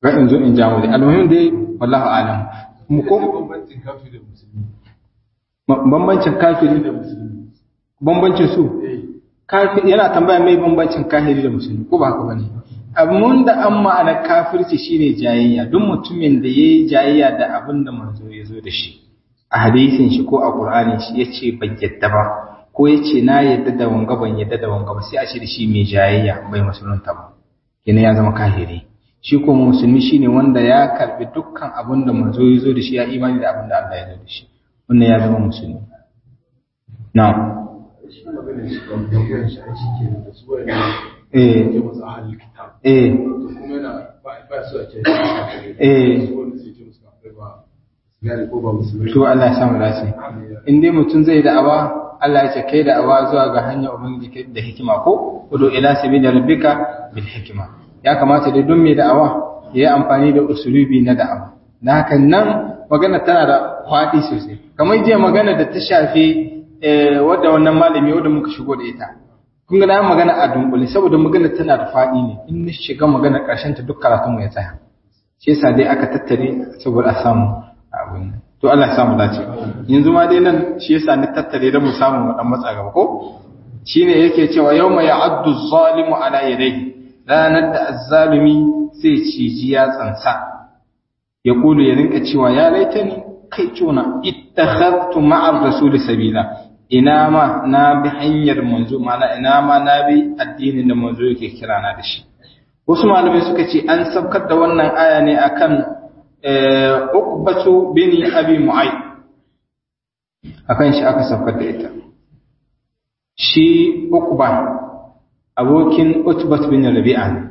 ga in zo in jawo dai almuhim dai wallahu alam mu ko bambancin kafiri da musulmi bambancin kafiri da musulmi bambancin su kafiri yana tambaya mai bambancin kafiri da musulmi ko ba haka bane abun da an ma'ana kafirci shine jayayya duk mutumin da yayi jayayya da abin da manzo ya zo da shi a hadisin shi ko a qur'anin shi yace ban yadda ba ko yace na yadda da wanga ban yadda da wanga ba sai a ce da shi mai jayayya bai musulunta ba kenan ya zama kafiri shi ko musulmi shine wanda ya karbi dukkan abin da manzo ya zo da shi ya imani da abin da Allah ya zo da shi wannan ya zama musulmi na'am shi maganin shi kan tambayar shi a ciki da su wani eh ke masu ahalin kitab eh to kuma yana ba ba su a ce shi Eh. su wanda suke ce musu kafai ba su gane ko ba musulmi to Allah ya samu dace in dai mutum zai da'awa Allah ya ce kai da'awa zuwa ga hanyar ubangiji kai da hikima ko udu ila sabili rabbika bil hikima ya kamata dai don mai da'awa ya yi amfani da usulubi na da'awa na hakan nan magana tana da faɗi sosai kamar jiya magana da ta shafi eh, wadda wannan malami wadda muka shigo da ita kun ga na yi magana a dunkule saboda magana tana da faɗi ne in na shiga magana ƙarshen ta duk karatun mu ya tsaya shi yasa dai aka tattare saboda a samu abin nan. to Allah ya samu dace yanzu ma dai nan shi yasa ni tattare da mu samu mu dan matsa gaba ko shine yake cewa yawma ya'addu zalimu ala yadayhi ranar da azzalumi sai ciji ya tsansa ya kulu ya rinka cewa ya laitani kai cuna ittakhadtu ma'ar rasuli sabila ina ma na bi hanyar manzo mana ina ma na bi addinin da manzo yake kira na da shi wasu malamai suka ce an saukar da wannan aya ne akan Uqbatu bin Abi Mu'ayth akan shi aka saukar da ita shi Uqba abokin Utbat bin Rabi'a ne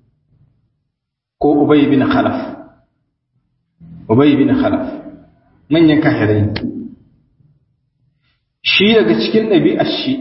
ko Ubay bin Khalaf Ubay bin Khalaf manyan kafirai ne shi daga cikin ɗabi'ar shi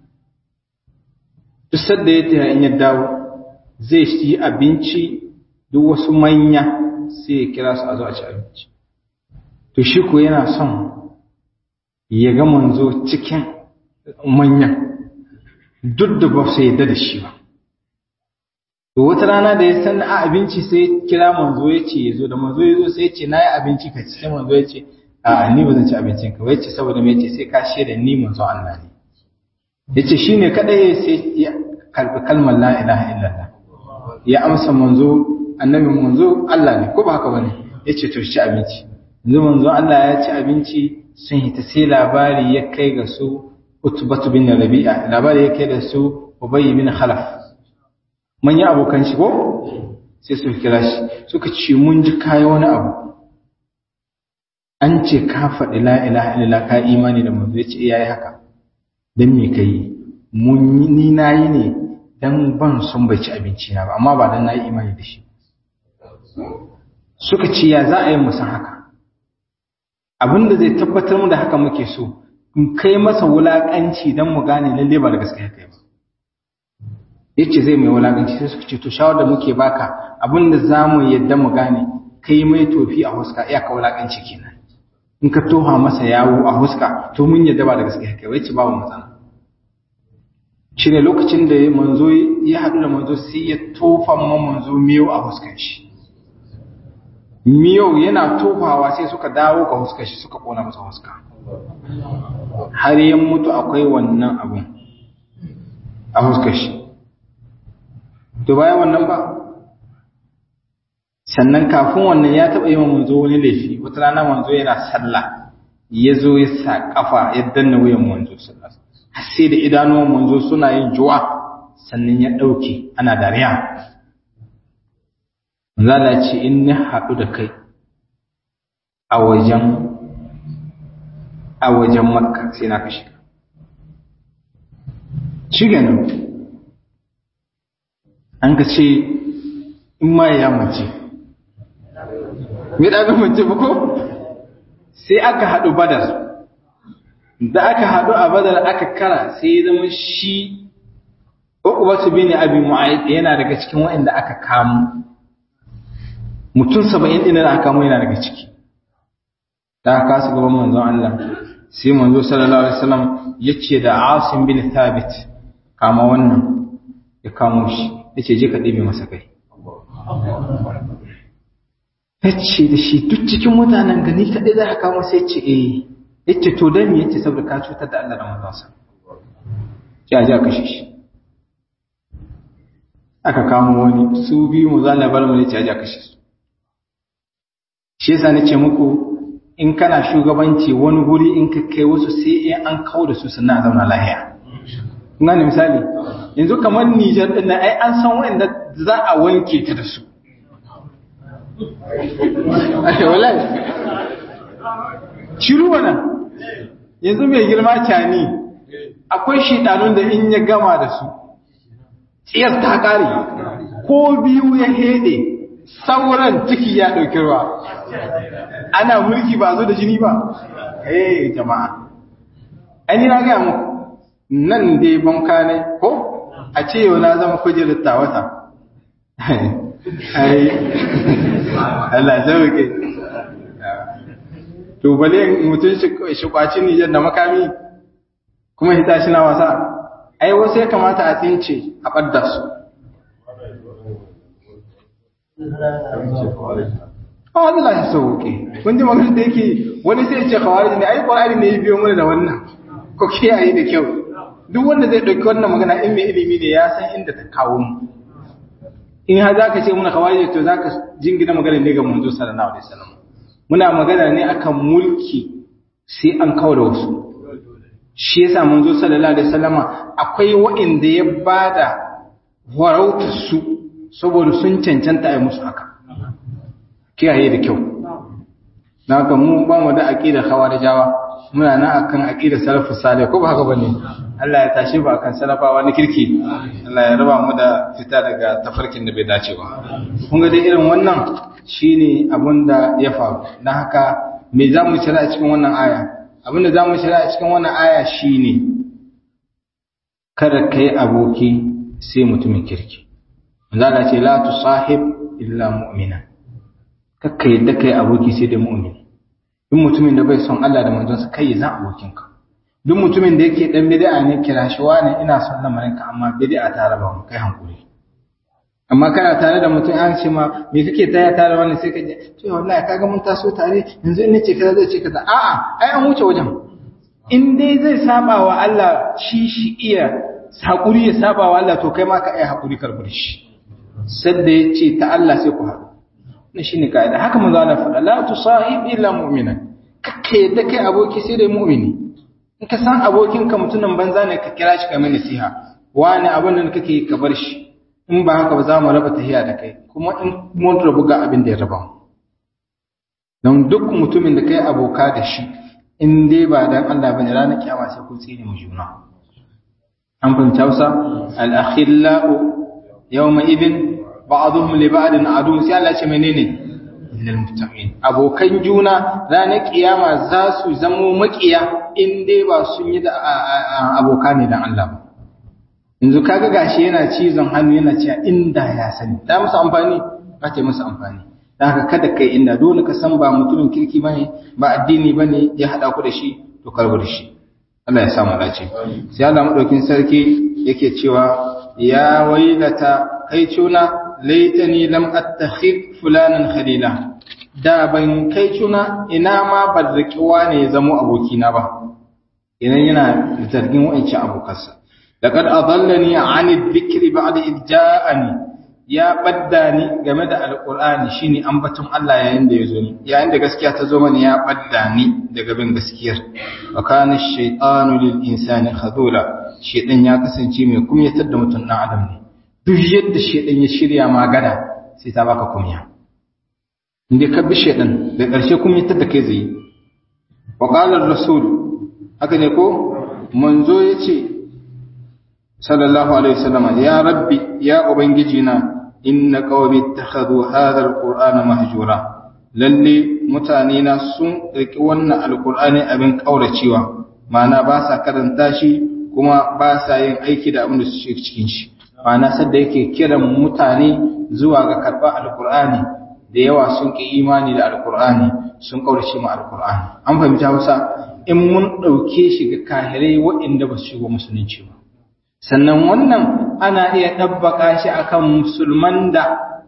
duk sadda ya taya in ya dawo zai ci abinci duk wasu manya sai ya kira su a zo a ci abinci to shi ko yana son ya ga manzo cikin manyan duk da ba su yadda da shi ba to wata rana da ya san a abinci sai ya kira manzo ya ce ya zo da manzo ya zo sai ya ce na yi abinci ka ci sai manzo ya ce a ni ba zan ci abincin ka wai ce saboda me ce sai ka shaida ni manzo Allah ne yace shine kadai sai ya karbi kalmar la ilaha illallah ya amsa manzo annabi manzo Allah ne ko ba haka bane yace to ci abinci yanzu manzo Allah ya ci abinci sun hita sai labari ya kai ga su Utbatu bin Rabi'a labari ya kai da su Ubay bin Khalaf manyan abokan shi ko sai su kira shi suka ce mun ji kai wani abu an ce ka faɗi la ilaha illallah ka imani da manzo yace eh yayi haka dan me kai mun ni nayi ne dan ban sun bai ci abinci na ba amma ba dan nayi imani da shi suka ce ya za a yi musan haka abinda zai tabbatar mu da haka muke so in kai masa wulakanci dan mu gane lalle ba da gaskiya kai ba yace zai mai wulakanci sai suka ce to shawar da muke baka abinda zamu yadda mu gane kai mai tofi a huska iya ka wulakanci kenan in ka toha masa yawo a huska to mun yadda ba da gaskiya kai ba yace babu matsala shi ne lokacin da manzo ya haɗu da manzo sai ya tofa ma manzo miyau a huskan shi miyau yana tofawa sai suka dawo ga huskar shi suka ƙona masa huska har ya mutu akwai wannan abun a huskar shi to bayan wannan ba sannan kafin wannan ya taɓa yi wa manzo wani laifi wata rana manzo yana sallah ya zo ya sa ƙafa ya danna wuyan manzo sallah sai da idanuwan manzo suna yin juwa sannan ya ɗauke ana dariya zala ce in na haɗu da kai a wajen a wajen makka sai na kashe shi ganin an ka ce in ma ya mace mai ɗaga mace ba ko sai aka haɗu badar da aka haɗu a badar aka kara sai ya zama shi Uqbatu bin Abi Mu'ayyid yana daga cikin waɗanda aka kamo mutum 70 din da aka kamo yana daga ciki da aka kasu gaban manzon Allah sai manzo sallallahu alaihi wasallam yace da Asim bin Thabit kama wannan ya kamo shi yace je ka ɗebe masa kai yace da shi duk cikin mutanen gani kaɗai za ka kamo sai ce eh yace to dan me yace saboda ka cutar da Allah da manzonsa ya ja kashe shi aka kamo wani su biyu mu zalla bar mu ne ce ja kashe su shi yasa nace muku in kana shugabanci wani guri in ka kai wasu sai in an kawo da su sannan a zauna lahiya ina ne misali yanzu kamar Nijar din nan ai an san wanda za a wanke ta da su ai wallahi shiru wannan yanzu mai girma cani akwai shidanun da in ya gama da su tsiyar ta kare ko biyu ya hede sauran ciki ya ɗauki ruwa ana mulki ba zo da jini ba eh jama'a ani na gaya muku nan dai banka ne ko a ce yau na zama kujerar tawata ai Allah zauke to bale mutum shi kwaci Nijar da makami kuma hita shi na wasa ai wasu ya kamata a tsince a ɓadda su a wani lashe sauke kun ji magana da yake wani sai ce kawai ne ai ƙwararri ne ya biyo mana da wannan ko kiyaye da kyau duk wanda zai ɗauki wannan magana in mai ilimi ne ya san inda ta kawo mu in har za ka ce muna kawai to za ka jingina magana ne ga manzo sallallahu alaihi wasallam muna magana ne akan mulki sai an kawo da wasu shi yasa manzo sallallahu alaihi wasallama akwai wa'inda ya bada warautar su saboda sun cancanta a musu haka kiyaye da kyau na haka mu ba mu da aqida khawarijawa muna nan akan aqida salafus salih ko ba haka bane Allah ya tashi ba akan salafawa na kirki Allah ya raba mu da fita daga tafarkin da bai dace ba kun ga dai irin wannan shine abin da ya faru dan haka me za mu shira a cikin wannan aya abin da za mu shira a cikin wannan aya shine kada kai aboki sai mutumin kirki manzo Allah ce la tusahib illa mu'mina kakka yadda kai aboki sai da mu'mini duk mutumin da bai son Allah da manzonsa kai ya zan abokinka duk mutumin da yake dan bid'a ne kira shi wani ina son lamarinka amma bid'a ta raba mu kai hankuri amma kana tare da mutum an ce ma me kake taya tare wannan sai ka je to wallahi kaga mun taso tare yanzu in nace kaza zai ce kaza a'a ai an wuce wajen in dai zai saba wa Allah shi shi iya hakuri ya saba wa Allah to kai ma ka iya hakuri karbar shi sadda ya ce ta Allah sai ku haɗu na shi ne ka'ida haka manzo Allah faɗa la tusahib illa mu'mina kakka yadda kai aboki sai dai mu'mini in ka san abokinka mutumin banza ne ka kira shi kamar nasiha wani abin da kake yi ka bar shi in ba haka ba za mu raba tahiya da kai kuma in mun rabu ga abin da ya raba mu don duk mutumin da kai aboka da shi in dai ba dan Allah bane ranar kiyama sai ku tsine mu juna an fahimci Hausa al-akhillau yawma idin ba'dhum li ba'din adu sai Allah ce menene lil muttaqin abokan juna ranar kiyama za su zamo makiya in dai ba sun yi da aboka ne dan Allah ba yanzu kaga gashi yana cizon hannu yana cewa inda ya sani ta musu amfani ba ta musu amfani dan haka kada kai inda dole ka san ba mutumin kirki bane ba addini bane ya hada ku da shi to karbu da shi Allah ya samu dace sai Allah madaukin sarki yake cewa ya wailata kai cuna laitani lam attakhid fulanan khalila da ban kai cuna ina ma ban riki wane ya zamo abokina ba idan yana zargin wa'ancin abokansa laqad adallani an adh-dhikri ba'da id ja'ani ya badda ni game da alqur'ani shine ambaton Allah yayin da yazo ni yayin da gaskiya ta zo mani ya badda ni daga bin gaskiyar wa kana ash-shaytanu lil insani khadula shedan ya kasance mai kumyatar da mutum dan adam ne duk yadda shedan ya shirya magana sai ta baka kumya inda ka bi shedan da ƙarshe kumyatar da kai zai wa qala ar-rasul haka ne ko manzo yace sallallahu alaihi wasallam ya rabbi ya ubangiji na inna qaumi ittakhadhu hadha al-qur'ana mahjura lalle mutane na sun riki wannan alqur'ani abin kauracewa ma'ana ba sa karanta shi kuma ba sa yin aiki da abin da su cikin shi ma'ana sadda yake kiran mutane zuwa ga karɓar alkur'ani da yawa sun ƙi imani da alkur'ani sun ƙaurace mu alkur'ani an fahimta hausa in mun ɗauke shi ga kahirai waɗanda ba su shigo musulunci ba sannan wannan ana iya ɗabbaka shi akan musulman da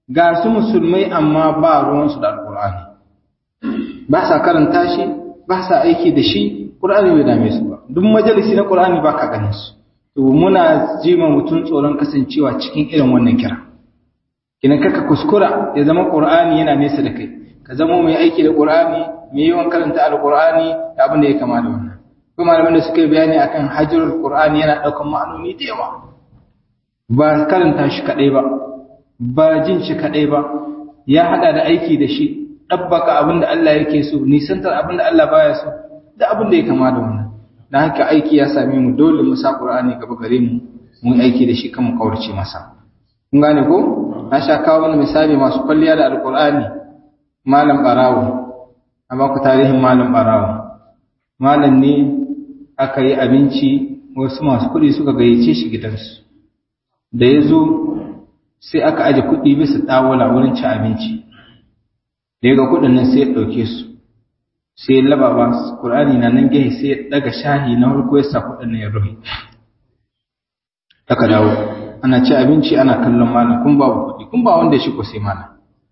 ga su musulmai amma ba ruwansu da alkur'ani ba sa karanta shi ba sa aiki da shi ƙur'ani bai dame su ba duk majalisi na ƙur'ani ba ka ganin su to muna jima mutum tsoron kasancewa cikin irin wannan kira kina kaka kuskura ya zama ƙur'ani yana nesa da kai ka zama mai aiki da ƙur'ani mai yawan karanta alƙur'ani da abin da ya kama da wannan kuma malaman da suka yi bayani akan hajjarul ƙur'ani yana ɗaukar ma'anoni da yawa ba karanta shi kaɗai ba ba jin shi kaɗai ba ya haɗa da aiki da shi ɗabbaka abin da Allah yake so nisantar abin da Allah baya so da abin da ya kama da wannan dan haka aiki ya same mu dole mu sa Qur'ani gaba gare mu mu aiki da shi kan mu kaurace masa kun gane ko na sha kawo wani misali masu kwalliya da alqur'ani malam barawo amma ku tarihin malam barawo malam ne aka yi abinci wasu masu kuɗi suka gayyace shi gidansu da ya zo sai aka aje kuɗi bisa ɗawala wurin ci abinci da ya ga kuɗin nan sai ya ɗauke su sai ya laba ba ƙur'ani na nan gehe sai ya ɗaga shahi na farko ya sa kuɗin nan ya rufe aka dawo ana ci abinci ana kallon malam kun babu kuɗi kun ba wanda ya shigo sai malam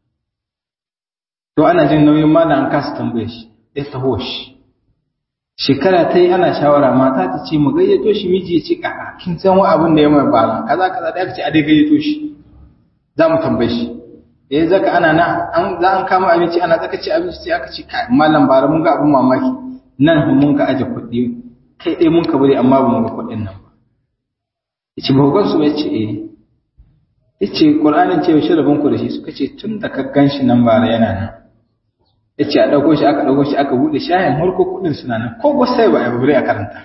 to ana jin nauyin malam an kasa tambaye shi ya taho shi shekara ta yi ana shawara mata ta ce mu gayyato shi miji ya ce kaka kin san wa abin da ya mai bala kaza kaza da aka ce a dai gayyato shi za mu tambaye shi da ya zaka ana na an za an kama abinci ana zaka ci abinci sai aka ce kai mallam bara mun ga abin mamaki nan mun ka aje kuɗi kai dai mun ka bari amma ba mun ga kuɗin nan ba yace ba gan su ba yace eh yace qur'anin ce shi rabon ku da shi suka ce tun da ka ganshi nan bara yana nan yace a dauko shi aka dauko shi aka bude shayin harko kuɗin suna nan ko go sai ba a bari a karanta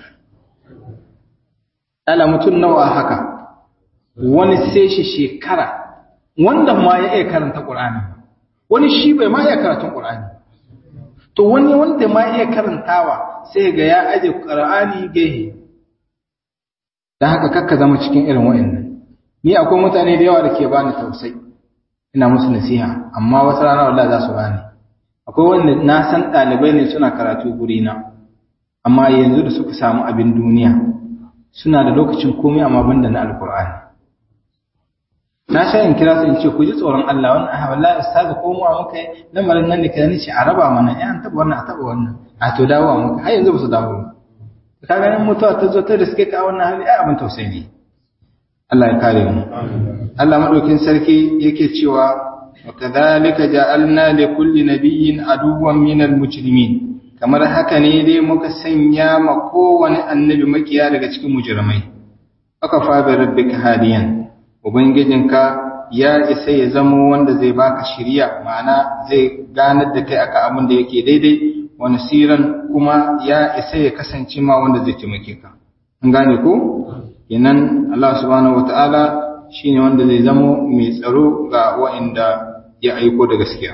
ala mutun nawa haka wani sai shi shekara wanda ma ya iya karanta Qur'ani wani shi bai ma iya karatun Qur'ani to wani wanda ma iya karantawa sai ga ya aje Qur'ani gehe dan haka kakka zama cikin irin wayannan ni akwai mutane da yawa da ke bani tausayi ina musu nasiha amma wata rana wallahi za su bani akwai wanda na san ɗalibai ne suna karatu guri na amma yanzu da suka samu abin duniya suna da lokacin komai amma banda na alkur'ani na sha in kira su in ce ku ji tsoron Allah wannan ah wallahi ustazu ko mu muka yi lamarin nan ne kai ce a raba mana eh an taba wannan a taba wannan a to dawo muka har yanzu ba su dawo ba ka ganin mutuwa ta zo ta riske ka wannan hali ai abin tausayi ne Allah ya kare mu Allah madaukin sarki yake cewa wa kadhalika ja'alna li kulli nabiyyin aduwwan minal mujrimin kamar haka ne dai muka sanya ma kowane annabi makiya daga cikin mujrimai aka fa bi rabbika hadiyan ubangijinka ya isa ya zamo wanda zai baka shiriya ma'ana zai ganar da kai akan abin da yake daidai wa nasiran kuma ya isa ya kasance ma wanda zai taimake ka an gane ko kenan Allah subhanahu wataala shine wanda zai zamo mai tsaro ga wa'inda ya aiko da gaskiya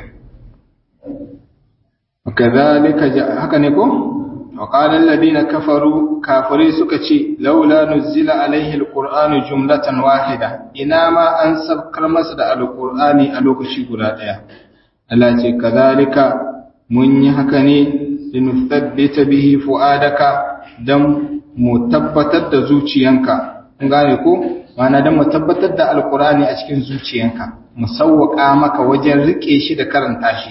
kadhalika haka ne ko وقال الذين كفروا كافري سكتي لولا نزل عليه القرآن جملة واحدة إنما أن سبكر مسد القرآن ألوك شيقنا ديا التي كذلك من يحكني لنثبت به فؤادك دم متبتت زوجيانك ngane ko mana dan mu tabbatar da alqur'ani a cikin zuciyanka mu sawwaka maka wajen rike shi da karanta shi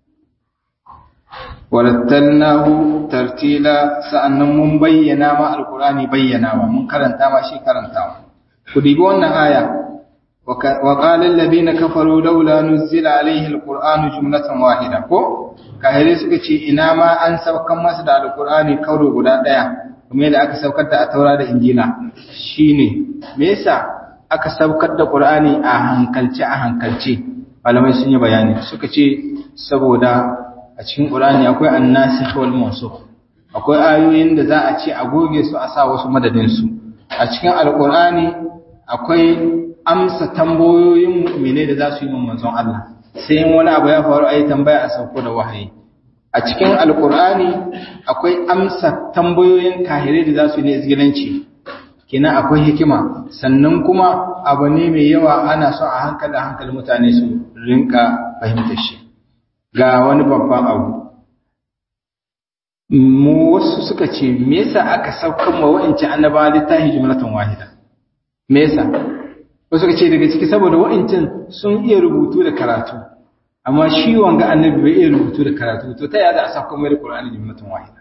warattalnahu tartila sa'annan mun bayyana ma alqur'ani bayyanawa mun karanta ma shi karantawa ku dibi wannan aya wa qala alladhina kafaru laula nuzila alayhi alqur'anu jumlatan wahida ko kahire suka ce ina ma an saukan masa da alqur'ani kauro guda daya kuma yadda aka saukar da a taura da injila shine me yasa aka saukar da qur'ani a hankalce a hankalce malamai sun yi bayani suka ce saboda a cikin Qur'ani akwai annasikh wal mansukh akwai ayoyin da za a ce a goge su a sa wasu madadin su a cikin alqur'ani akwai amsa tambayoyin mu'mine da za su yi manzon Allah sai wani abu ya faru ayi tambaya a sauko da wahayi a cikin alqur'ani akwai amsa tambayoyin kahirai da za su yi izgilanci kenan akwai hikima sannan kuma abu ne mai yawa ana so a hankali hankali mutane su rinka fahimtar shi ga wani babban abu mu wasu suka ce me yasa aka saukan ma wa'anci annaba littafi jumlatan wahida me yasa wasu ka ce daga ciki saboda wa'ancin sun iya rubutu da karatu amma shi wanga annabi bai iya rubutu da karatu to ta yada a sa kuma da Qur'ani jumlatun wahida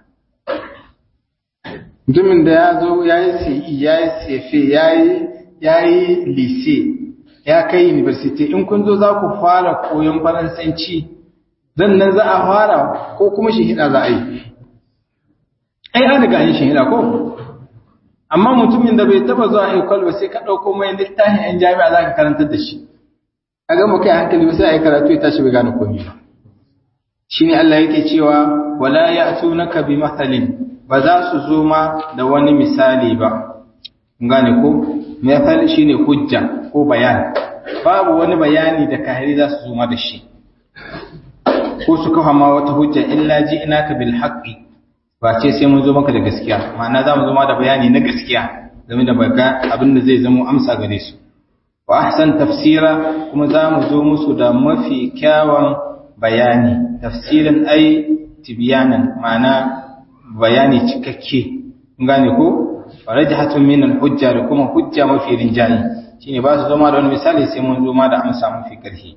mutumin da ya zo ya yi CE ya yi CFA ya yi ya yi lise ya kai university in kun zo za ku fara koyon faransanci dan nan za a fara ko kuma shi hida za a yi ai an riga yin shi hida ko amma mutumin da bai taba zuwa école ba sai ka dauko mai littafin yan jami'a za ka karantar da shi a ga mu kai hankali ba sai ai karatu ya tashi bai gane komai ba shine Allah yake cewa wala ya'tunaka bi mathalin ba za su zo ma da wani misali ba gane ko misali shine hujja ko bayani babu wani bayani da kahiri za su zo ma da shi ko su kafa ma wata hujja illa ji inaka bil haqqi ba ce sai mun zo maka da gaskiya ma'ana za mu zo ma da bayani na gaskiya game da baga abin da zai zama amsa gare su wa ahsan tafsira kuma za mu zo musu da mafi kyawun bayani tafsirin ai tibyanan ma'ana bayani cikakke gane ko farajhatun min al-hujja da kuma hujja mafi rinjayi shine ba su zo ma da wani misali sai mun zo ma da amsa mafi karfi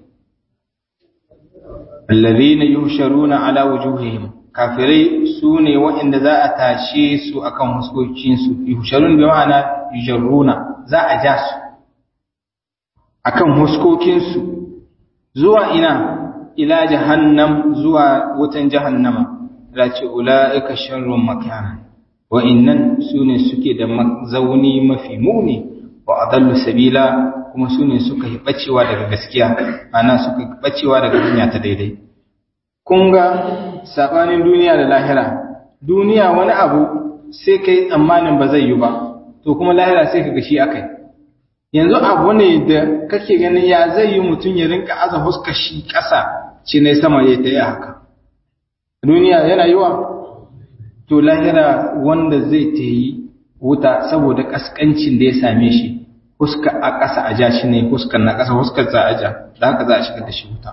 alladhina yuhsharuna ala wujuhihim kafirai su ne waɗanda za a tashe su akan huskokinsu yuhsharun bi ma'ana yujarruna za a ja su akan huskokinsu zuwa ina ila jahannam zuwa wutan jahannama da ce ula'ika sharrun makana wa'innan su ne suke da zauni mafi muni wa adallu sabila kuma su ne suka yi bacewa daga gaskiya ana suka bacewa daga hanya ta daidai kun ga sabanin duniya da lahira duniya wani abu sai kai tsammanin ba zai yi ba to kuma lahira sai ka ga shi akai yanzu abu ne da kake ganin ya zai yi mutum ya rinka aza huska shi ƙasa ce ne sama ya ta yi haka duniya yana yiwa to lahira wanda zai ta yi wuta saboda kaskancin da ya same shi huska a ƙasa a ja shi ne huskar na ƙasa huskar za a ja da haka za a shigar da shi wuta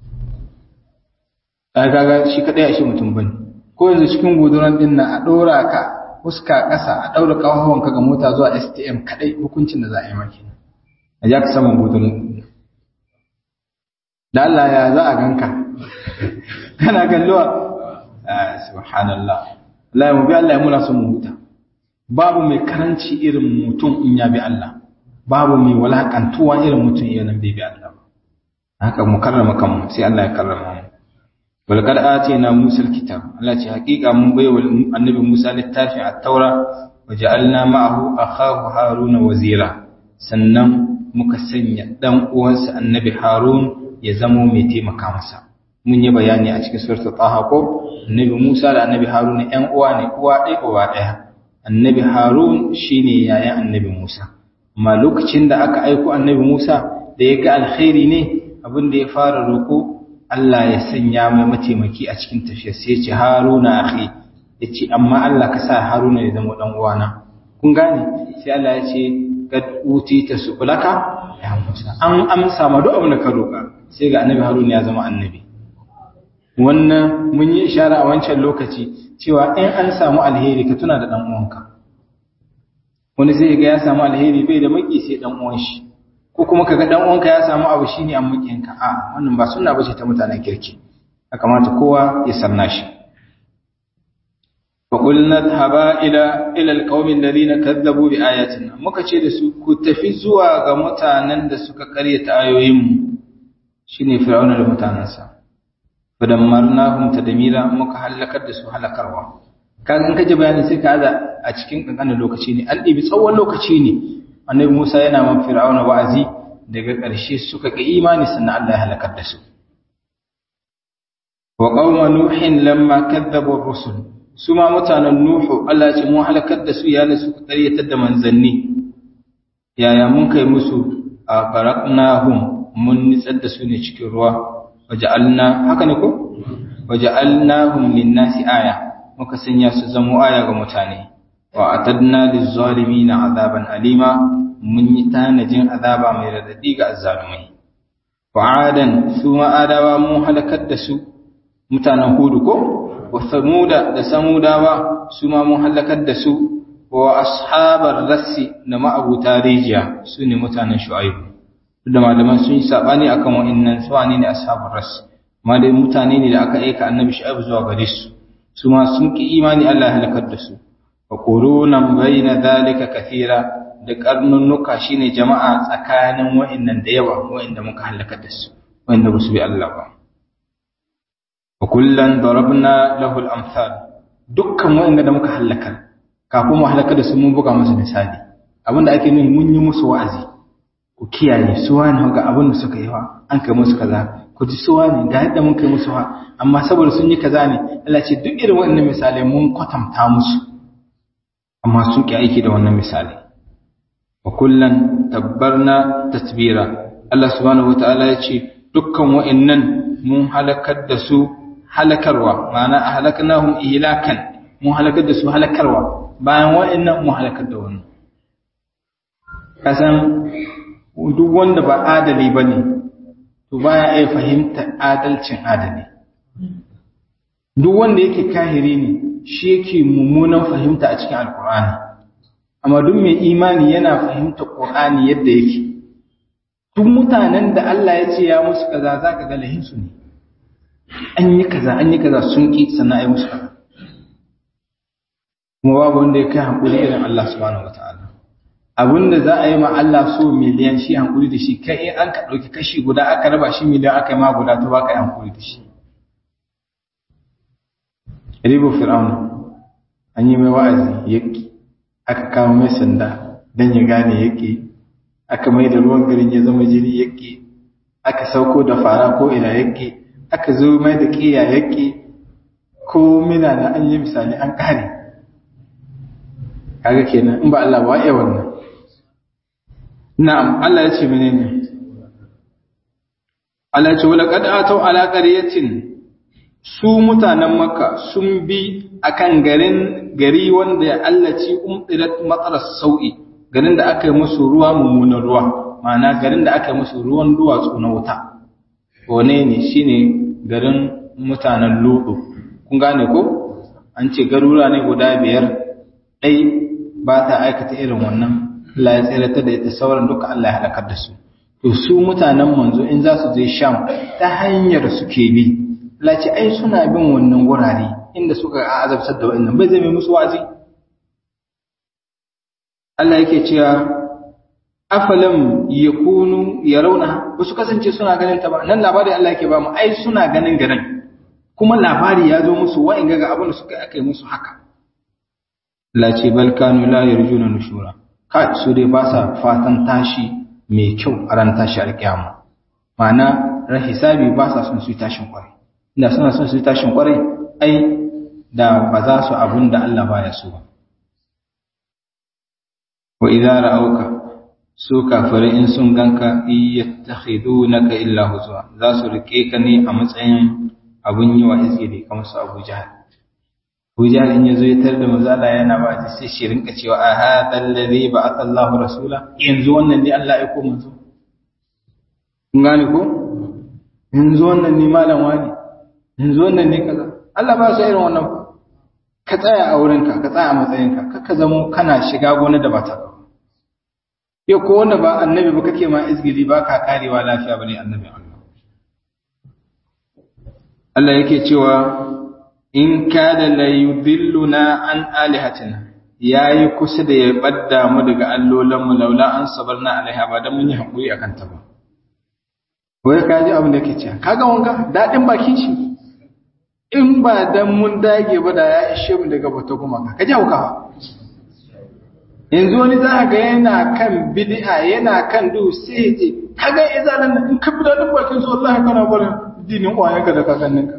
a gaga shi kaɗai a shi mutum bane ko yanzu cikin guduran ɗin na a ɗora ka huska ƙasa a ɗaura ƙafafuwan ka ga mota zuwa stm kaɗai hukuncin da za a yi maki a ja ka saman guduran da Allah ya za a ganka kana kalluwa subhanallah Allah mu bi Allah ya muna son mu huta babu mai karanci irin mutum in ya bi Allah babu mai walakantuwa irin mutum irin bai bi Allah haka mu karrama kanmu sai Allah ya karrama mu wal qad atina Musa alkitab Allah ce hakika mun bai wa annabi Musa littafin at-taura wa ja'alna ma'ahu akhahu Haruna wazira sannan muka sanya dan uwansa annabi Harun ya zamo mai taimaka masa mun yi bayani a cikin suratul taha ko annabi Musa da annabi Haruna ƴan uwa ne uwa ɗaya uwa ɗaya annabi Harun shine yayan annabi Musa amma lokacin da aka aiko annabi Musa da ya ga alkhairi ne abin da ya fara roko Allah ya sanya mai mataimaki a cikin tafiyar sai ya ce Haruna akhi yace amma Allah ka sa Haruna ya zama dan uwana kun gane sai Allah ya ce kad utita su'ulaka ya Musa an amsa ma duk abin da ka roka sai ga annabi Haruna ya zama annabi wannan mun yi ishara a wancan lokaci cewa in an samu alheri ka tuna da dan uwanka wani zai ga ya samu alheri bai da maki sai dan uwan shi ko kuma kaga dan uwanka ya samu abu shine an makinka a wannan ba sunna bace ta mutanen kirki ya kamata kowa ya sanna shi fa qulna dhaba ila ila alqawmi alladhina kadzabu bi ayatina muka ce da su ku tafi zuwa ga mutanen da suka karyata ayoyinmu shine fir'auna da mutanansa fadammarnahum tadmira muka halakar da su halakarwa kaga in kaje bayani sai ka aza a cikin kankanin lokaci ne an ɗibi tsawon lokaci ne annabi Musa yana man fir'auna wa'azi daga ƙarshe suka ga imani sannan Allah ya halakar da su wa qauma nuhin lamma kadzabu ar-rusul su ma mutanen nuhu Allah ya ce mu halakar da su yana suka ƙaryatar da manzanni yaya mun kai musu a baraknahum mun nitsar da su ne cikin ruwa waja'alna haka ne ko waja'alnahum lin-nasi aya muka sanya su zamo aya ga mutane wa atadna liz-zalimina azaban alima mun yi tanajin azaba mai radadi ga azzalumai wa adan su ma adawa mun halakar da su mutanen hudu ko wa samuda da samudawa su ma mun halakar da su wa ashabar rassi da ma'abuta rijiya su ne mutanen shu'aibu da malaman sun yi sabani akan wa'annan su ne ashabar rassi amma dai mutane ne da aka aika annabi shu'aibu zuwa gare su su ma sun ki imani Allah ya halakar da su wa qurunan bayna dalika kathira da karnunnuka shine jama'a tsakanin wa'annan da yawa wa'anda muka halakar da su wa'anda ba su bi Allah ba wa kullan darabna lahu al-amsal dukkan wa'anda da muka halakar kafin mu halaka da su mun buga musu misali abinda ake nuni mun yi musu wa'azi ku kiyaye su wani ga abin da suka yi wa an kai musu kaza ku ji su wani ga yadda mun kai musu wa amma saboda sun yi kaza ne Allah ce duk irin wannan misalai mun kwatanta musu amma sun ki aiki da wannan misali wa kullan tabbarna tatbira Allah subhanahu wataala ya ce dukkan wa'annan mun halakar da su halakarwa ma'ana a halaknahum ihlakan mun halakar da su halakarwa bayan wa'annan mun halakar da wannan kasan duk wanda ba adali bane to baya iya fahimta adalcin adali duk wanda yake kahiri ne shi yake mummunan fahimta a cikin alkur'ani amma duk mai imani yana fahimta qur'ani yadda yake duk mutanen da Allah ya ce ya musu kaza zaka ga lahinsu ne an yi kaza an yi kaza sun ki sannan ai musu kaza kuma babu wanda ya kai hankuli irin Allah subhanahu wataala abinda za a yi ma Allah so miliyan shi hankuli da shi kai in an ka ɗauki kashi guda aka raba shi miliyan aka yi ma guda to ba ka yi hankuli da shi ribo fir'auna an yi mai wa'azi yaƙi aka kawo mai sanda don ya gane yaƙi aka mai da ruwan garin ya zama jini yaƙi aka sauko da fara ko ina yaƙi aka zo mai da ƙiya yaƙi ko mina na an yi misali an ƙare kaga kenan in ba Allah ba ya wannan na'am Allah ya ce menene Allah ya ce wala qad atau ala qaryatin su mutanen makka sun bi akan garin gari wanda ya allaci umdirat matsalar sau'i garin da aka yi musu ruwa mummunan ruwa ma'ana garin da aka yi musu ruwan duwatsu na wuta wane ne shine garin mutanen ludu kun gane ko an ce garura ne guda biyar ɗai ba ta aikata irin wannan Allah ya tsirata da ita sauran duka Allah ya halakar da su to su mutanen manzo in za su je sham ta hanyar suke bi lace ai suna bin wannan wurare inda suka azabtar da wannan bai zai mai musu wazi Allah yake cewa afalam yakunu yarawna ba su kasance suna ganin ta ba nan labari Allah yake ba mu ai suna ganin garin kuma labari ya zo musu wa'in ga abin da suka aka yi musu haka lace bal kanu la yarjuna nushura ka su dai ba sa fatan tashi mai kyau a ran tashi alƙiyama ma'ana ran hisabi ba sa son su yi tashin kwarai inda suna son su yi tashin kwarai ai da ba za su abun da Allah baya so ba wa idza ra'auka su kafirai in sun ganka yattakhidunaka illa huzwa za su rike ka ne a matsayin abun yi wa izgiri kamar su Abu Jahal Abu Jahal in yazo ya tar da manzo Allah yana ba sai shi rinka cewa a hadha alladhi ba'atha Allahu rasula yanzu wannan ne Allah ya aiko manzo kun gane ko yanzu wannan ne malam wani yanzu wannan ne kaza Allah ba su irin wannan ka tsaya a wurinka ka tsaya a matsayinka kaka zamo kana shiga gona da bata yau ko wanda ba annabi ba kake ma izgili ba ka karewa lafiya bane annabi Allah Allah yake cewa in kada la yudilluna an alihatina yayi kusa da ya badda mu daga allolan mu laula an sabarna alaiha ba dan mun yi hakuri akan ta ba wai ka ji abin da yake cewa kaga wanka dadin bakin shi in ba dan mun dage ba da ya ishe mu daga bata kuma ka ji hauka yanzu wani za ga yana kan bid'a yana kan du sai je kaga izalan in ka bi dadin bakin su wallahi kana barin dinin uwayenka da kakanninka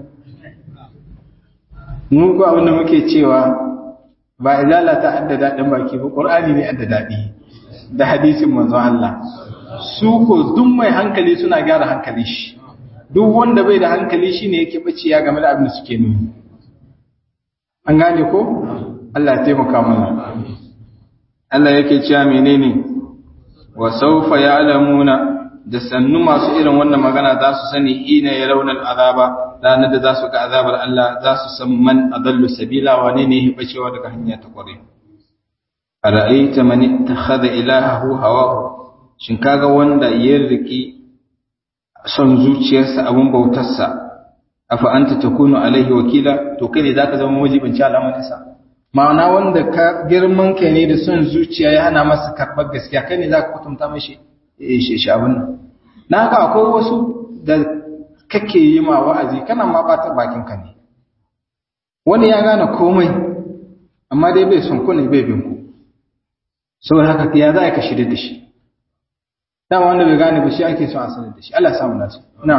mu ko abin da muke cewa ba izala ta adda dadin baki ba qur'ani ne adda dadi da hadisin manzo Allah su ko duk mai hankali suna gyara hankali shi duk wanda bai da hankali shine yake baciya game da abin da suke nuni an gane ko Allah ya taimaka mana Allah yake cewa menene wa sawfa ya'lamuna da sannu masu irin wannan magana za su sani ina ya raunar azaba ranar da za su ga azabar Allah za su san man adallu sabila wane ne ya bacewa daga hanya ta kware ara'aita man ittakhadha ilahahu hawahu shin kaga wanda ya riki son zuciyarsa abun bautarsa afa anta takunu alaihi wakila to kai ne zaka zama wajibinci al'amarinsa ma'ana wanda ka girman kai ne da son zuciya ya hana masa karɓar gaskiya kai ne zaka kwatanta mashi shi abin nan na haka akwai wasu da kake yi ma wa'azi kana ma bata bakin ka ne wani ya gane komai amma dai bai son ku ne bai bin ku saboda haka ya za ka shirya da shi dama wanda bai gane ba shi ake son a sanar da shi Allah samu nasu na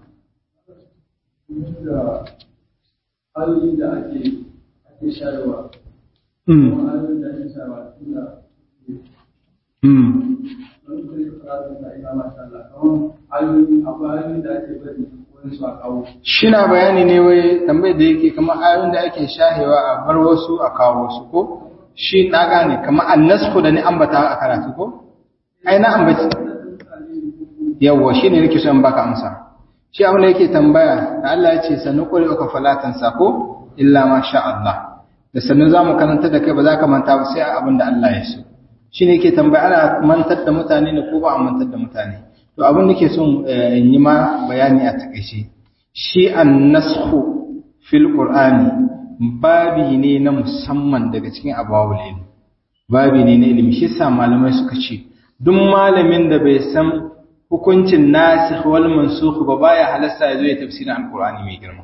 da hali da ake ake shayarwa mm kuma halin da ake shayarwa tunda mm wani kai karatun da ina masha Allah kamar halin akwai halin da ake bari wani su a kawo shina bayani ne wai tambayar da yake kamar ayoyin da ake shahewa a bar wasu a kawo wasu ko shi na gane kamar annasku da ni ambata a karatu ko ai na ambaci yawwa shine nake so in baka amsa shi abin da yake tambaya da Allah ya ce sanu qul ka falatan sako illa ma sha Allah da sannu zamu karanta da kai ba za ka manta ba sai abin da Allah ya so shine yake tambaya ana mantar da mutane ne ko ba a mantar da mutane to abin da ke son in yi ma bayani a takaice shi annasku fil qur'ani babi ne na musamman daga cikin abawul ilmi babi ne na ilimi shi yasa malamai suka ce duk malamin da bai san hukuncin nasikh wal mansukh ba baya halasta ya zo ya tafsirin alqur'ani mai girma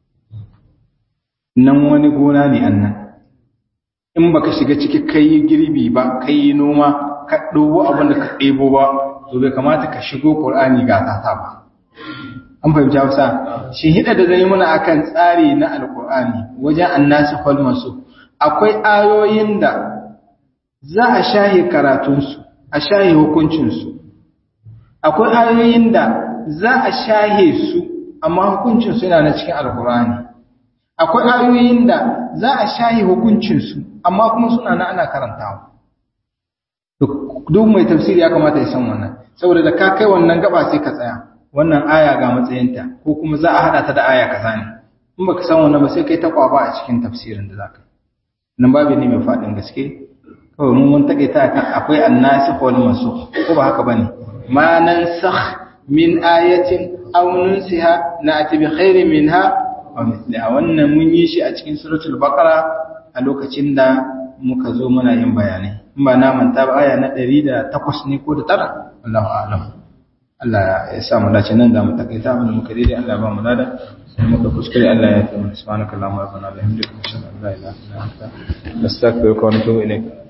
nan wani gona ne annan in baka shiga ciki kai girbi ba kai noma ka ɗobo abin da ka ɗebo ba to bai kamata ka shigo qur'ani ga tata ba an fahimci Hausa shi hida da zai muna akan tsari na alqur'ani wajen annasikh wal mansukh akwai ayoyin da za a shahe karatunsu a shahe hukuncinsu akwai ayoyin da za a shahe su amma hukuncinsu yana na cikin alkurani akwai ayoyin da za a shahe hukuncinsu amma kuma suna na ana karantawa duk mai tafsiri ya kamata ya san wannan saboda da ka kai wannan gaba sai ka tsaya wannan aya ga matsayinta ko kuma za a hada ta da aya kaza ne in baka san wannan ba sai kai ta kwaba a cikin tafsirin da zaka nan babu ne mai fadin gaske kawai mun mun take ta kan akwai annasikh wal mansukh ko ba haka bane ma nansakh min ayatin aw nunsiha na'ti bi khairin minha aw mithliha wannan mun yi shi a cikin suratul baqara a lokacin da muka zo muna yin bayanai in ba na manta ba aya na 108 ne ko da tara Allahu a'lam Allah ya sa mu dace nan da mu takaita abin da muka daidai Allah ba mu lada sai muka kuskure Allah ya fi mu subhanakallahumma wa bihamdika ashhadu an la ilaha illa anta nastaghfiruka wa natubu ilayk